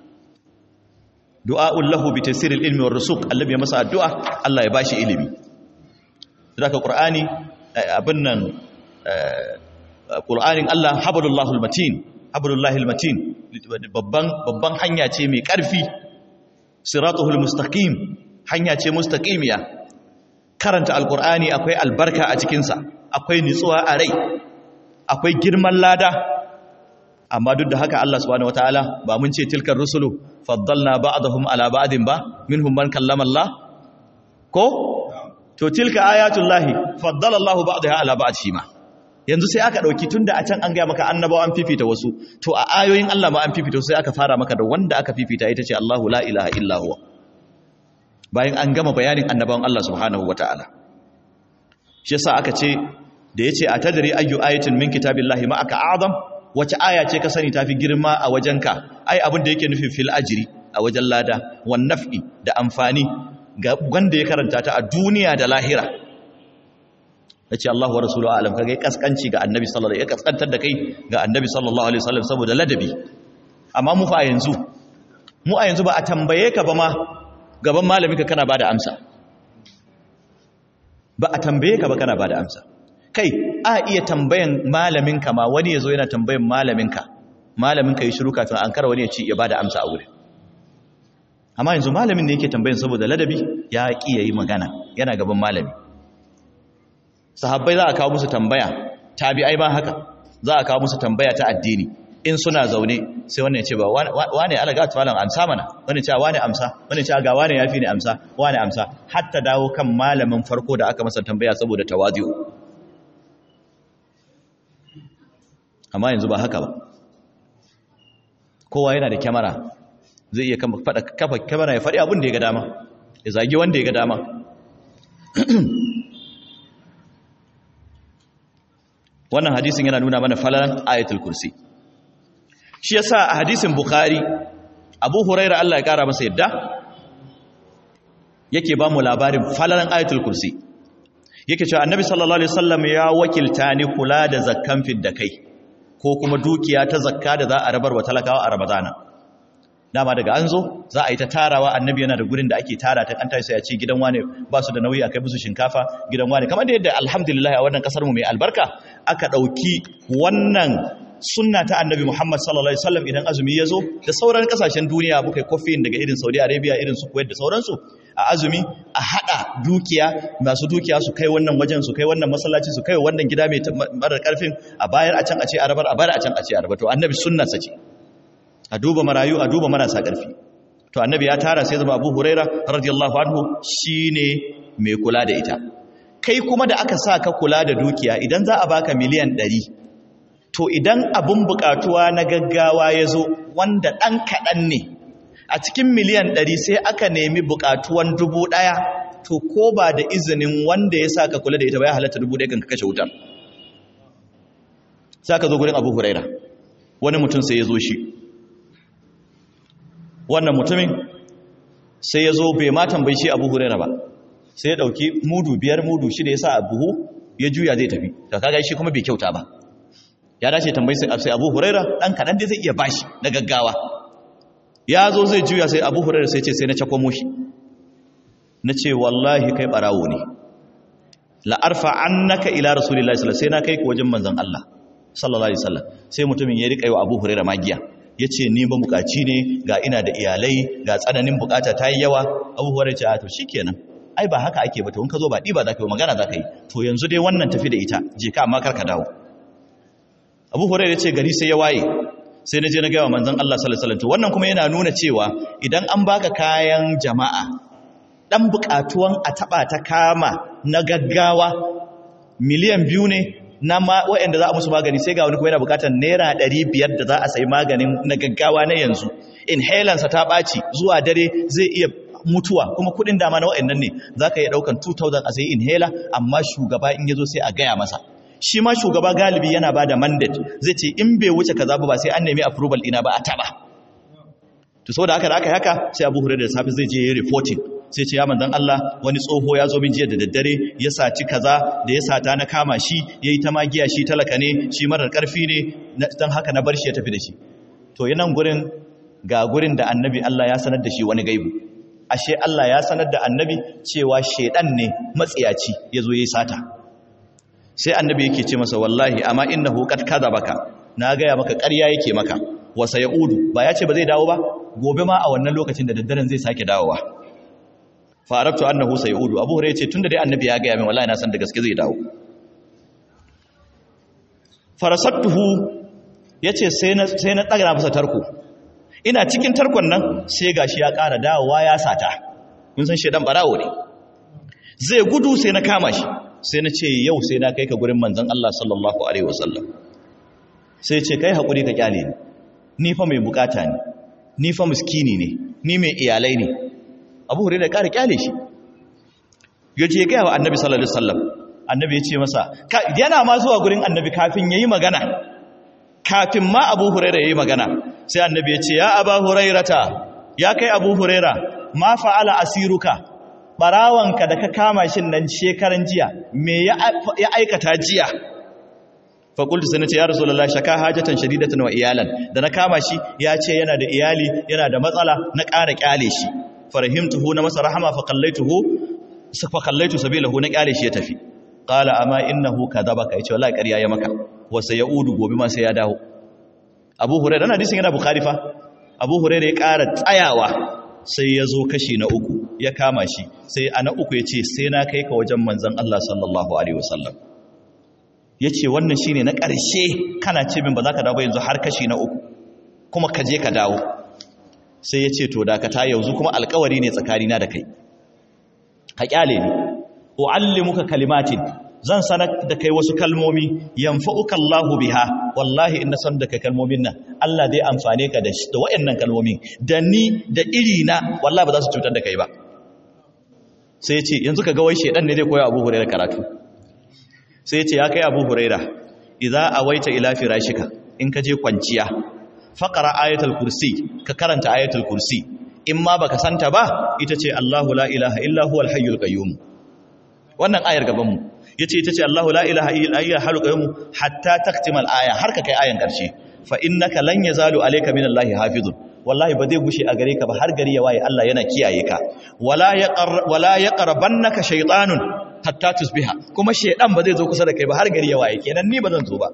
du'a'un lahu bi tasiril ilmi war rusuq Allah ya masa addu'a Allah ya bashi ilimi daga qur'ani abin nan qur'anin Allah hablullahul matin hablullahil matin babban babban hanya ce mai karfi siratuhul mustaqim hanya ce mustaqimiya karanta alqur'ani akwai albarka a cikin sa akwai nitsuwa a rai akwai girman lada amma duk da haka Allah subhanahu wataala ba mun ce tilkar rusulu faddalna ba'dahum ala ba'din ba minhum man kallama Allah ko to tilka ayatullahi faddala Allah ba'daha ala ba'd shi ma yanzu sai aka dauki tunda a can an ga maka annabawa an fifita wasu to a ayoyin Allah ma an fifita sai aka fara maka da wanda aka fifita ita ce Allahu la ilaha illa huwa bayan an gama bayanin annabawan Allah subhanahu wataala shi yasa aka ce da yace atadri ayyu ayatin min kitabillahi ma aka a'zam wace aya ce ka sani tafi girma a wajenka ai abin da yake nufin fil ajri a wajen lada wan naf'i da amfani ga wanda ya karanta ta a duniya da lahira yace Allah wa rasuluhu alam kage kaskanci ga annabi sallallahu alaihi wasallam ya kaskantar da kai ga annabi sallallahu alaihi wasallam saboda ladabi amma mu fa yanzu mu a yanzu ba a tambaye ka ba ma gaban malamin ka kana bada amsa ba a tambaye ka ba kana ba da amsa kai a iya tambayan malaminka ma wani ya zo yana tambayan malaminka malaminka yi shiru kafin an kara wani ya ci ya ba da amsa a wuri amma yanzu malamin da yake tambayan saboda ladabi ya ƙi ya yi magana yana gaban malami sahabbai za a kawo musu tambaya tabi'ai ba haka za a kawo musu tambaya ta addini in suna zaune sai wannan ya ce ba wane alaga ta malam amsa mana wani ce wane amsa wani ce ga wane yafi ne amsa wane amsa hatta dawo kan malamin farko da aka masa tambaya saboda tawazi'u amma yanzu ba haka ba kowa yana da kyamara zai iya kafa kyamara ya faɗi abin da ya ga dama ya zagi wanda ya ga dama wannan hadisin yana nuna mana falalan ayatul kursi shi yasa a hadisin bukhari abu huraira Allah ya kara masa yadda yake ba mu labarin falalan ayatul kursi yake cewa annabi sallallahu alaihi wasallam ya wakilta ni kula da zakkan fidda kai ko kuma dukiya ta zakka da za a rabar wa talakawa a ramadana dama daga an zo za a yi ta tarawa annabi yana da gurin da ake tara ta an tashi sai a ce gidan wane ba su da nauyi a kai musu shinkafa gidan wane kamar da yadda alhamdulillah a wannan kasar mu mai albarka aka dauki wannan sunna ta annabi Muhammad sallallahu alaihi wasallam idan azumi ya zo da sauran kasashen duniya muka yi kofin daga irin Saudi Arabia irin su Kuwait da sauransu a azumi a hada dukiya masu dukiya su kai wannan wajen su kai wannan masallaci su kai wannan gida mai marar karfin a bayar a can a ce arabar a bayar a can a ce arabar to annabi sunna sace a duba marayu a duba marasa karfi to annabi ya tara sai zama Abu Huraira radiyallahu anhu shine mai kula da ita kai kuma da aka sa ka kula da dukiya idan za a baka miliyan ɗari. to idan abun bukatuwa na gaggawa ya zo wanda ɗan kaɗan ne a cikin miliyan ɗari sai aka nemi bukatuwan dubu ɗaya to ko ba da izinin wanda ya sa ka kula da ita ba ya halatta dubu ɗaya kan ka kashe wutar sa ka zo gurin abu huraira wani mutum sai ya zo shi wannan mutumin sai ya zo bai ma tambayi shi abu huraira ba sai ya ɗauki mudu biyar mudu shida ya sa a buhu ya juya zai tafi ta kaga shi kuma bai kyauta ba ya dace tambayi sai abu huraira ɗan kaɗan dai zai iya bashi na gaggawa ya zo zai juya sai abu huraira sai ce sai na cakwamo shi na ce wallahi kai ɓarawo ne la'arfa an naka ila rasulillahi sallallahu sai na kai ku wajen manzan Allah sallallahu alaihi wasallam sai mutumin ya riƙa yi wa abu huraira magiya ya ce ni ba bukaci ne ga ina da iyalai ga tsananin bukata ta yi yawa abu huraira ce a to shikenan ai ba haka ake ba to in ka zo ba ɗiba za ka yi magana za ka yi to yanzu dai wannan tafi da ita je ka amma kar ka dawo abu hurairah ce gari sai ya waye sai na je na gaya wa manzon Allah sallallahu alaihi wasallam wannan kuma yana nuna cewa idan an baka kayan jama'a dan bukatuwan a taba ta kama na gaggawa miliyan biyu ne na ma waɗanda za a musu magani sai ga wani kuma yana bukatar naira 500 da za a sayi maganin na gaggawa na yanzu inhaler sa ta ɓaci zuwa dare zai iya mutuwa kuma kudin dama na waɗannan ne za ka iya ɗaukan 2000 a sayi inhaler amma shugaba in ya zo sai a gaya masa shi ma shugaba galibi yana ba da mandate zai ce in bai wuce kaza ba sai an nemi approval ina ba a taba to so da haka da aka haka sai abu hurairu da safi zai je yi reporting sai ce ya manzon Allah wani tsoho ya zo min jiya da daddare ya saci kaza da ya sata na kama shi yayi ta magiya shi talaka ne shi marar karfi ne dan haka na bar shi ya tafi da shi to yanan gurin ga gurin da annabi Allah ya sanar da shi wani gaibu ashe Allah ya sanar da annabi cewa shedan ne matsiyaci yazo yayi sata sai annabi yake ce masa wallahi amma innahu qad kadhabaka na gaya maka ƙarya yake maka wa sayaudu ba ya ce ba zai dawo ba gobe ma a wannan lokacin da daddaren zai sake dawowa fa arabtu annahu sayaudu abu hurairah ce tunda dai annabi ya gaya min wallahi na san da gaske zai dawo farasattuhu yace sai na sai na daga masa tarko ina cikin tarkon nan sai gashi ya ƙara dawowa ya sata mun san shedan barawo ne zai gudu sai na kama shi sai na ce yau sai na kai ka gurin manzan Allah sallallahu Alaihi wasallam sai ce kai haƙuri ka ƙyale ni ni fa mai bukata ne ni fa muskini ne ni mai iyalai ne abu hure da ƙara ƙyale shi ya ce gaya wa annabi sallallahu Alaihi wasallam annabi ya ce masa yana ma zuwa gurin annabi kafin ya yi magana kafin ma abu huraira ya yi magana sai annabi ya ce ya aba hurairata ya kai abu huraira ma fa'ala asiruka barawanka da ka kama shi nan shekaran jiya me ya aikata jiya fakultu sai na ce ya rasulullah shaka hajatan shadidatan wa iyalan da na kama shi ya ce yana da iyali yana da matsala na ƙara ƙyale shi farahimtuhu na masa rahama fa qallaituhu fa kallaitu sabilahu na kyale shi ya tafi qala amma innahu kadhabaka yace wallahi ƙarya ya maka wa sayaudu gobe ma sai ya dawo Abu Hurairah dan hadisin yana Bukhari fa Abu Hurairah ya ƙara tsayawa sai ya zo kashi na uku ya kama shi sai ana uku ya ce sai na kai ka wajen manzon Allah sallallahu alaihi wasallam ya ce wannan shine na ƙarshe kana ce min ba za ka dawo yanzu har kashi na uku kuma ka je ka dawo sai ya ce to dakata yanzu kuma alkawari ne tsakanina da kai ka kyale ni uallimuka kalimatin zan sanar da kai wasu kalmomi yanfa'uka Allahu biha wallahi in na san da kai kalmomin nan Allah zai amfane ka da da wayannan kalmomin da ni da iri na wallahi ba za su cutar da kai ba sai ya ce yanzu ka ga wai shedan ne zai koya Abu Hurairah karatu sai ya ce ya kai Abu Hurairah idza awaita ila firashika in ka je kwanciya faqara ayatul kursi ka karanta ayatul kursi in ma baka santa ba ita ce Allahu la ilaha illa huwal hayyul qayyum wannan ayar gaban mu yace ita ce Allahu la ilaha illa huwal hayyul qayyum hatta taktimal aya har ka kai ayan karshe fa innaka lan yazalu alayka minallahi hafizun wallahi ba zai gushe a gare ka ba har gari ya waye Allah yana kiyaye ka wala yaqar wala yaqrabannaka shaytanun hatta tusbiha kuma shaydan ba zai zo kusa da kai ba har gari ya waye kenan ni ba zan zo ba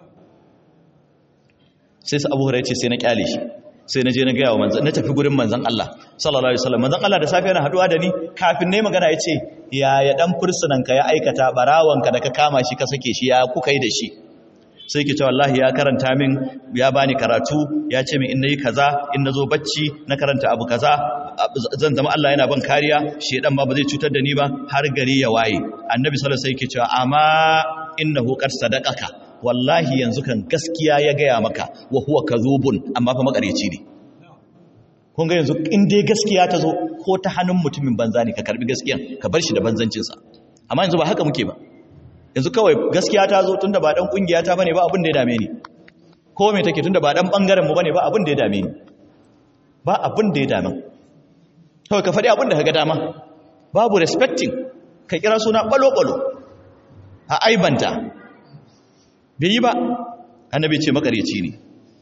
sai su Abu Hurairah ce sai na kyale shi sai na je na gaya wa manzan na tafi gurin manzan Allah sallallahu alaihi wasallam manzan Allah da safe yana haduwa da ni kafin ne magana ya ce ya ya dan fursunan ka ya aikata barawanka da ka kama shi ka sake shi ya kuka yi da shi sai ke ce wallahi ya karanta min ya bani karatu ya ce min in nayi kaza in nazo bacci na karanta abu kaza zan zama Allah yana ban kariya shedan ba ba zai cutar da ni ba har gari ya waye annabi sallallahu alaihi wasallam yake cewa amma innahu qad sadaqaka wallahi yanzu kan gaskiya ya gaya maka wa huwa kadhubun amma fa makareci ne kun ga yanzu in dai gaskiya ta zo ko ta hannun mutumin banza ne ka karbi gaskiyan ka bar shi da banzancin sa amma yanzu ba haka muke ba yanzu kawai gaskiya ta zo tunda ba dan kungiya ta bane ba abin da ya dame ni ko me take tunda ba dan bangaren mu bane ba abin da ya dame ni ba abin da ya dame kawai ka faɗi abin da ka ga dama babu respecting ka kira suna balo-balo a aibanta bai yi ba annabi ce makareci ne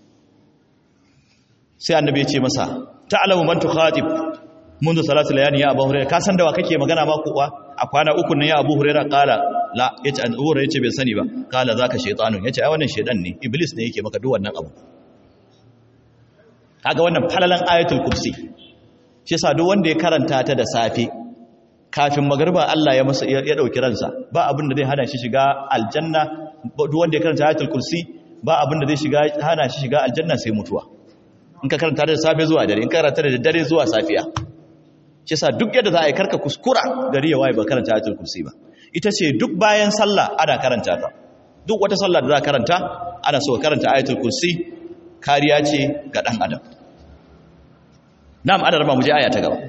sai annabi ce masa ta'lamu man tukhatib منذ ثلاث ليال يا ابو هريره ka san da wa kake magana ma kuwa a kwana uku nan ya abu hurairah kala la yace abu hurairah yace bai sani ba kala zaka shaytanun yace ai wannan shaydan ne iblis ne yake maka duk wannan abu kaga wannan falalan ayatul kursi shi yasa duk wanda ya karanta ta da safe kafin magarba Allah ya masa ya dauki ransa ba abin da zai hana shi shiga aljanna duk wanda ya karanta ayatul kursi ba abin da zai shiga hana shi shiga aljanna sai mutuwa in ka karanta da safe zuwa dare in ka karanta da dare zuwa safiya shi yasa duk yadda za a yi karka kuskura gari ya waye ba karanta ayatul kursi ba ita ce duk bayan sallah ana karanta ta duk wata sallah da za a karanta ana so karanta ayatul kursi kariya ce ga dan adam na'am adar ba mu je aya ta gaba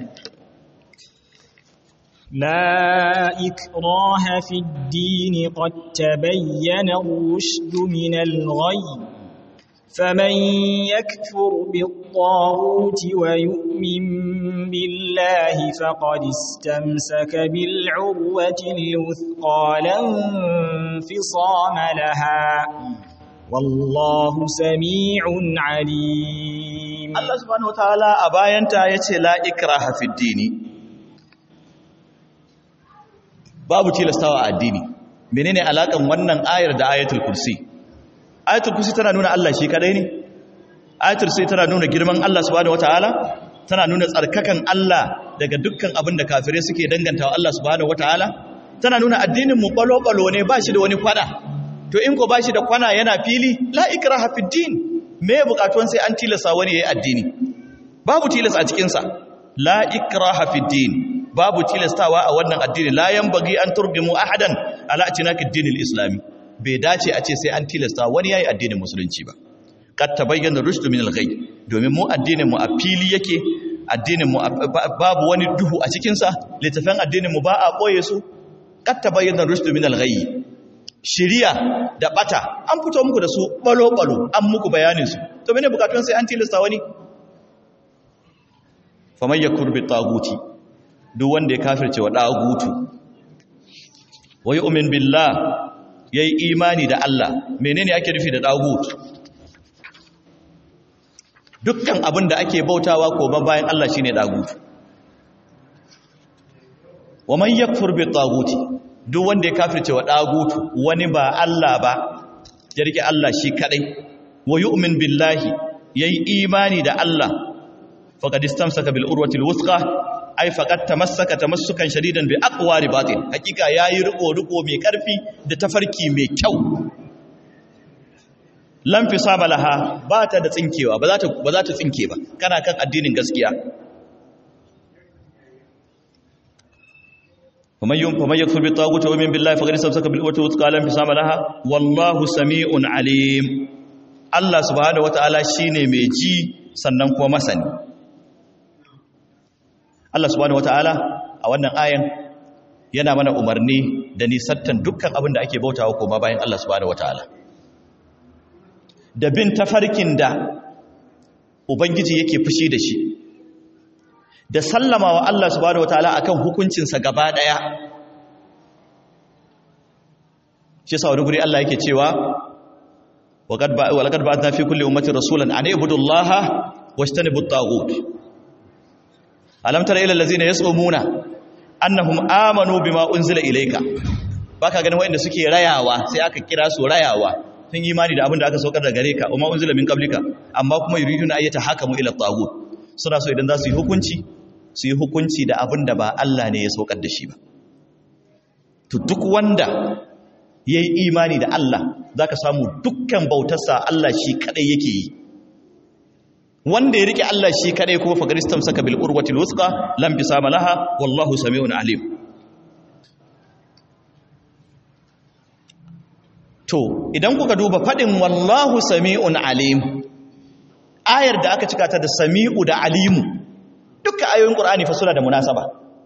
لا إكراه في الدين قد تبين الرشد من الغي فمن يكفر بالطاغوت ويؤمن بالله فقد استمسك بالعروة الوثقى لا انفصام لها والله سميع عليم الله سبحانه وتعالى أباينتا يتي لا إكراه في الدين babu tilastawa a addini menene alakan wannan ayar da ayatul kursi ayatul kursi tana nuna Allah shi kadai ne ayatul kursi tana nuna girman Allah subhanahu wataala tana nuna tsarkakan Allah daga dukkan abin da kafirai suke dangantawa Allah subhanahu wataala tana nuna addinin mu balo-balo ne ba shi da wani kwana to in ko ba shi da kwana yana fili la ikraha fid din me bukatuwan sai an tilasa wani yayi addini babu tilas a cikin sa la ikraha fid din babu tilastawa a wannan addini la yanbaghi an turgimu ahadan ala atinaki dinil islami bai dace a ce sai an tilasta wani yayi addinin musulunci ba kad tabayyana rushdu min al-ghay domin mu addinin mu a fili yake addinin mu babu wani duhu a cikin sa littafin addinin mu ba a boye su kad tabayyana rushdu min al-ghay shiriya da bata an fito muku da su balo balo an muku bayanin su to mene bukatun sai an tilasta wani faman yakur bi taguti duk wanda ya kafirce wa dagutu wa yu'min billah yayi imani da Allah menene ake nufi da dagut dukkan abin da ake bautawa ko bayan Allah shine dagut wa man yakfur bi taguti duk wanda ya kafirce wa dagutu wani ba Allah ba ya rike Allah shi kadai wa yu'min billahi yayi imani da Allah faqad istamsaka bil urwati al wuthqa ay faqad tamassaka tamassukan shadidan bi aqwari batin hakika yayi riko riko mai karfi da tafarki mai kyau lam fisaba laha ba ta da tsinkewa ba za ta ba za ta tsinke ba kana kan addinin gaskiya ومن ومن يكفر بالطاغوت ويؤمن بالله فقد استمسك بالعروة الوثقى لا انفصام لها والله سميع عليم الله سبحانه وتعالى shine mai ji sannan kuma masani Allah subhanahu wataala a wannan ayan yana mana umarni da nisattan dukkan abin da ake bautawa kuma bayan Allah subhanahu wataala da bin tafarkin da ubangiji yake fushi da shi da sallama wa Allah subhanahu wataala akan hukuncinsa gaba daya shi sa wani guri Allah yake cewa waqad ba wa laqad ba'athna fi kulli ummatin rasulan an ibudu allaha wajtanibu at-taghut alam tara ila allazina yas'umuna annahum amanu bima unzila ilayka baka ganin wanda suke rayawa sai aka kira su rayawa sun yi imani da abin da aka saukar da gare ka umma unzila min qablika amma kuma yuriduna ayyata hakamu ila at-taghut suna so idan za su yi hukunci su yi hukunci da abin da ba Allah ne ya saukar da shi ba to duk wanda ya yi imani da Allah za ka samu dukkan bautarsa Allah shi kadai yake yi wanda ya rike Allah shi kadai kuma fagaristam saka bil urwatil wusqa lam bisama laha wallahu samiun alim to idan kuka duba fadin wallahu samiun alim ayar da aka cika ta da sami'u da alimu duka ayoyin qur'ani fa suna da munasaba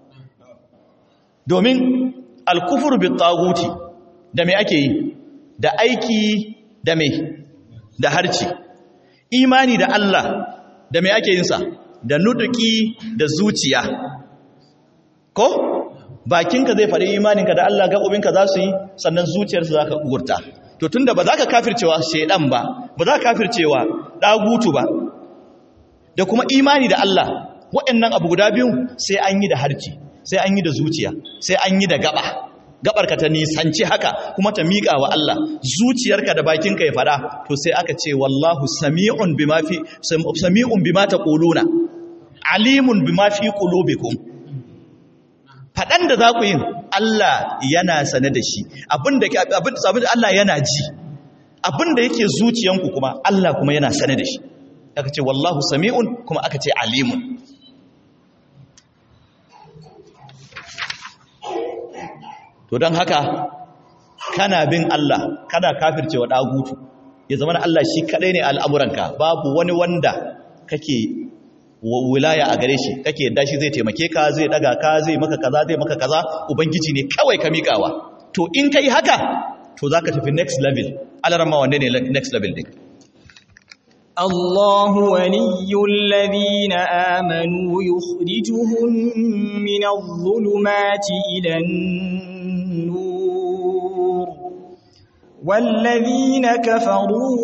domin al-kufru bit taguti da me ake yi da aiki da me da harci imani da Allah da me ake yin sa da nuduki da zuciya ko bakinka zai faɗi imaninka da Allah gaɓoɓinka za su yi sannan zuciyarsa za ka gurta to tunda ba za ka kafircewa shaidan ba ba za ka kafircewa ɗagutu ba da kuma imani da Allah waɗannan abu guda biyu sai an yi da harci sai an yi da zuciya sai an yi da gaba gabarka ta nisanci haka kuma ta miƙa wa Allah zuciyarka da bakinka ya faɗa to sai aka ce wallahu sami'un bima fi sami'un bima taquluna alimun bima fi qulubikum faɗan da za ku yin Allah yana sane da shi abinda Allah yana ji abinda yake zuciyanku kuma Allah kuma yana sane da shi aka ce wallahu sami'un kuma aka ce alimun to don haka kana bin Allah kana kafircewa ɗagutu ya zama Allah shi kaɗai ne al'amuranka babu wani wanda kake wilaya a gare shi kake yadda shi zai taimake ka zai daga ka zai maka kaza zai maka kaza ubangiji ne kawai ka miƙawa to in kai haka to zaka tafi next level alarama wanne ne next level din الله ولي الذين آمنوا يخرجهم من الظلمات إلى النور والذين كفروا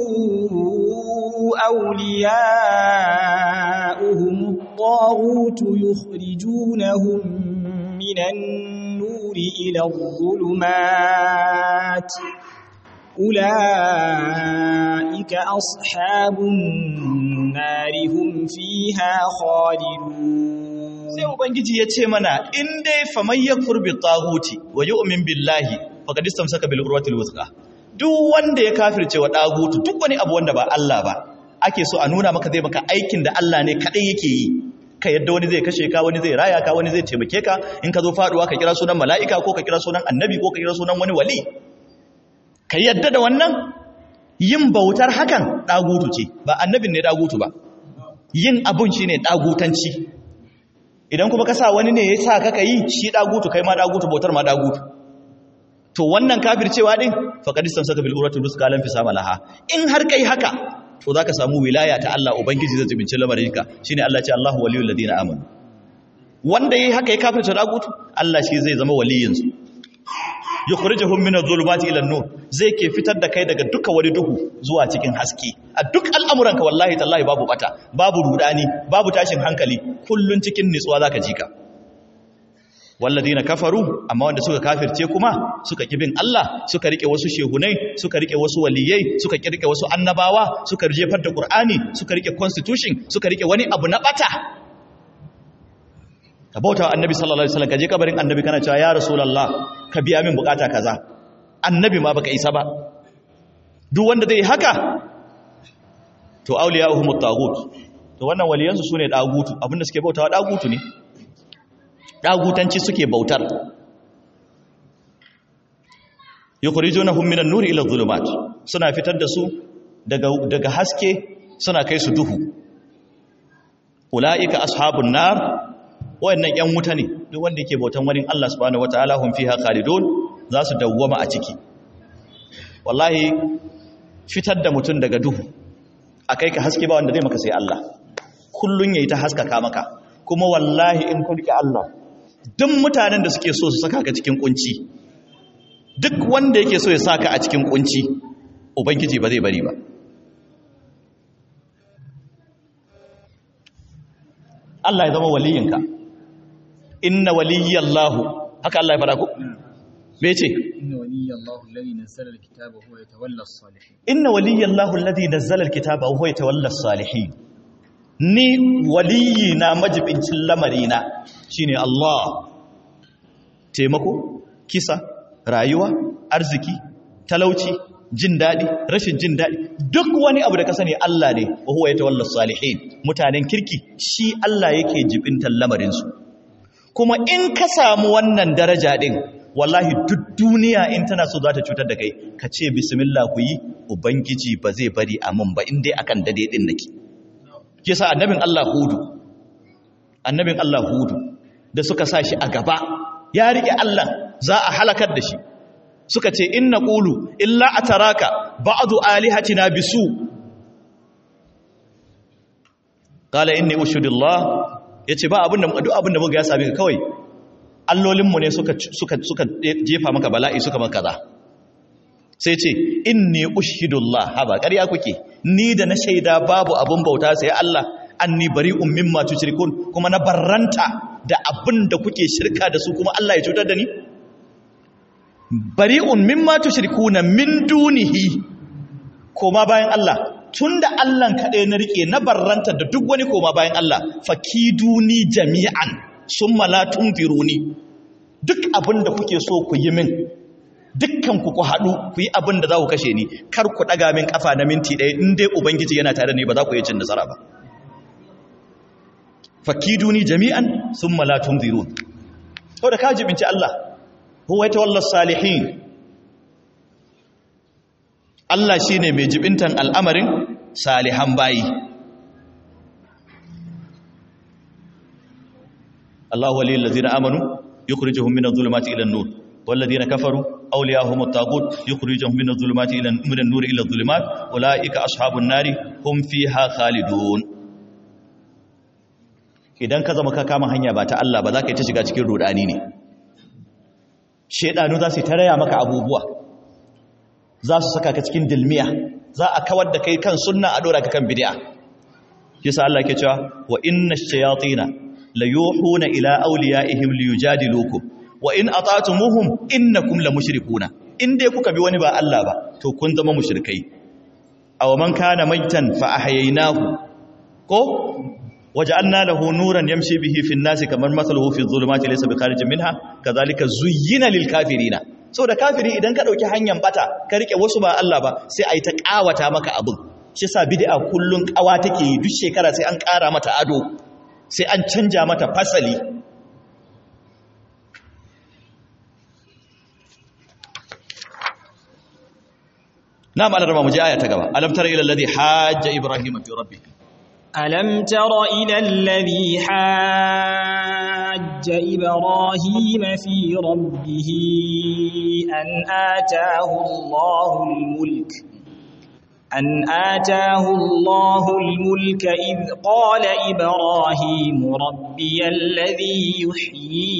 أولياؤهم الطاغوت يخرجونهم من النور إلى الظلمات أولئك أصحاب النار هم فيها خالدون sai ubangiji ya ce mana in dai faman yakfur bi taghuti wa yu'min billahi faqad istamsaka bil urwatil wuthqa duk wanda ya kafirce wa dagutu duk wani abu wanda ba Allah ba ake so a nuna maka zai maka aikin da Allah ne kadai yake yi ka yadda wani zai kashe ka wani zai raya ka wani zai taimake ka in ka zo faduwa ka kira sunan mala'ika ko ka kira sunan annabi ko ka kira sunan wani wali ka yadda da wannan yin bautar hakan dagutu ce ba annabin ne dagutu ba yin abun shine dagutanci idan kuma ka sa wani ne ya sa kaka yi shi dagutu kai ma dagutu bautar ma dagutu to wannan kafircewa din faqad istamsaka bil uratul wuthqa lam fisama laha in har kai haka to zaka samu wilaya ta Allah ubangiji zai zubince lamarinka shine Allah ce Allahu waliyul ladina amanu wanda yayi haka ya kafirce dagutu Allah shi zai zama waliyin su yukhrijuhum min adh-dhulumati ila an-nur zai ke fitar da kai daga duka wani duhu zuwa cikin haske a duk al'amuranka wallahi tallahi babu bata babu rudani babu tashin hankali kullun cikin nitsuwa zaka ji ka walladina kafaru amma wanda suka kafirce kuma suka kibin Allah suka rike wasu shehunai suka rike wasu waliyai suka rike wasu annabawa suka jefar da Qur'ani suka rike constitution suka rike wani abu na bata ka bauta wa annabi sallallahu alaihi wasallam ka je kabarin annabi kana cewa ya rasulullah ka biya min bukata kaza annabi ma baka isa ba duk wanda zai haka to awliya'uhum at-taghut to wannan waliyansu sune dagutu abinda suke bautawa dagutu ne dagutanci suke bautar yukhrijunahum minan nuri ila adh-dhulumat suna fitar da su daga daga haske suna kai su duhu ulaika ashabun nar wayannan yan wuta ne duk wanda yake bautan wani Allah subhanahu wataala hum fiha khalidun za su dawwama a ciki wallahi fitar da mutum daga duhu akai ka haske ba wanda zai maka sai Allah kullun yayi ta haskaka maka kuma wallahi in kun rike Allah duk mutanen da suke so su saka ka cikin kunci duk wanda yake so ya saka a cikin kunci ubangiji ba zai bari ba Allah ya zama waliyinka inna waliyallahu haka Allah ya fara ku me ce inna waliyallahu alladhi nazzala alkitaba huwa yatawalla as-salihin inna waliyallahu alladhi nazzala alkitaba huwa yatawalla as-salihin ni waliyi na majibincin lamarina shine Allah taimako kisa rayuwa arziki talauci jin daɗi rashin jin daɗi duk wani abu da ka sani Allah ne wa huwa yatawalla salihin mutanen kirki shi Allah yake jibintan lamarin su kuma in ka samu wannan daraja din wallahi duk duniya in tana so za ta cutar da kai ka ce bismillah ku yi ubangiji ba zai bari a mun ba in dai akan dade din nake kisa annabin Allah hudu annabin Allah hudu da suka sa shi a gaba ya rike Allah za a halakar da shi suka ce inna qulu illa ataraka ba'du alihatina bisu qala inni ushudillah yace ba abinda duk abinda muga ya same ka kawai allolinmu ne suka suka suka jefa maka bala'i suka maka kaza sai ce inni ushidullah haba ƙarya kuke ni da na shaida babu abun bauta sai Allah anni bari'un mimma tushrikun kuma na barranta da abin da kuke shirka da su kuma Allah ya cutar da ni bari'un mimma tushrikuna min dunihi koma bayan Allah tunda Allah kaɗai na rike na barranta da duk wani koma bayan Allah fakiduni jami'an summa la tunfiruni duk abin da kuke so ku yi min dukkan ku ku haɗu ku yi abin da za ku kashe ni kar ku ɗaga min ƙafa na minti ɗaya in dai ubangiji yana tare ne ba za ku yi cin nasara ba fakiduni jami'an sun malatun zirun to da ka jibinci Allah huwa ya tawallar salihin Allah shi ne mai jibintan al'amarin salihan bayi Allah waliyar lazina amanu yukhrijuhum min adh-dhulumati ila an-nur والذين كفروا أولياءهم الطاغوت يخرجهم من الظلمات إلى من النور إلى الظلمات أولئك أصحاب النار هم فيها خالدون idan ka zama ka kama hanya ba ta Allah ba za ka yi ta shiga cikin rudani ne shedanu za su ta raya maka abubuwa za su saka ka cikin dilmiya za a kawar da kai kan sunna a dora ka kan bid'a yasa Allah ke cewa wa inna ash-shayatina la yuhuna ila awliyaihim liyujadilukum wa in ata'tumuhum innakum la mushrikuna in dai kuka bi wani ba Allah ba to kun zama mushrikai aw man kana maitan fa ahyaynahu ko waja'alna lahu nuran yamshi bihi fi an-nasi kamar mathaluhu fi adh-dhulumati laysa bikharijin minha kadhalika zuyyina lil kafirina saboda kafiri idan ka dauki hanyar bata ka rike wasu ba Allah ba sai ai ta kawata maka abin shi sa bid'a kullun kawa take yi duk shekara sai an kara mata ado sai an canja mata fasali نعم على ربما مجي آية تقبع ألم تر إلى الذي حاج إبراهيم في ربه ألم تر إلى الذي حاج إبراهيم في ربه أن آتاه الله الملك أن آتاه الله الملك إذ قال إبراهيم ربي الذي يحيي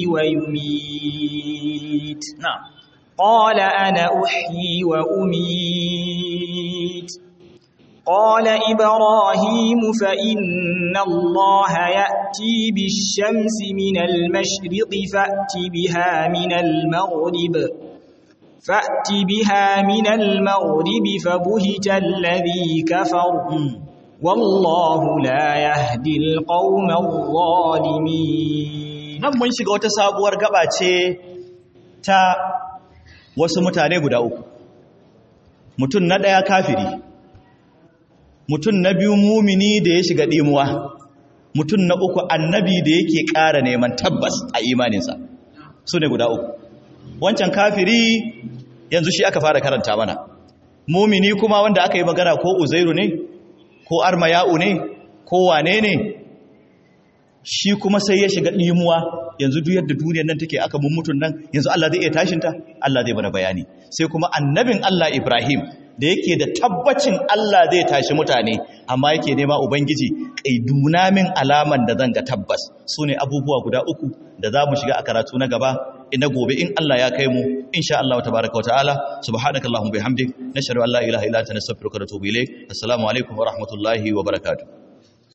ويميت نعم قال أنا أحيي وأميت قال إبراهيم فإن الله يأتي بالشمس من المشرق فأت بها من المغرب فأت بها من المغرب فبهت الذي كفر والله لا يهدي القوم الظالمين nan mun shiga wata sabuwar gaba ce ta wasu mutane guda uku mutum na ɗaya kafiri mutum na biyu mumini da ya shiga ɗimuwa mutum na uku annabi da yake ƙara neman tabbas a imaninsa su ne guda uku wancan kafiri yanzu shi aka fara karanta mana mumini kuma wanda aka yi magana ko uzairu ne ko armaya'u ne ko wane ne shi kuma sai ya shiga ɗimuwa yanzu duk yadda duniyar nan take aka mummutun nan yanzu Allah zai iya tashinta Allah zai bada bayani sai kuma annabin Allah Ibrahim da yake da tabbacin Allah zai tashi mutane amma yake nema ubangiji kaiduna min alaman da zan ga tabbas sune abubuwa guda uku da za mu shiga a karatu na gaba ina gobe in Allah ya kai mu insha Allah tabaaraka wa ta'ala subhanakallahumma bihamdik nashhadu an la ilaha illa anta nastaghfiruka wa natubu ilayk assalamu alaikum wa rahmatullahi wa barakatuh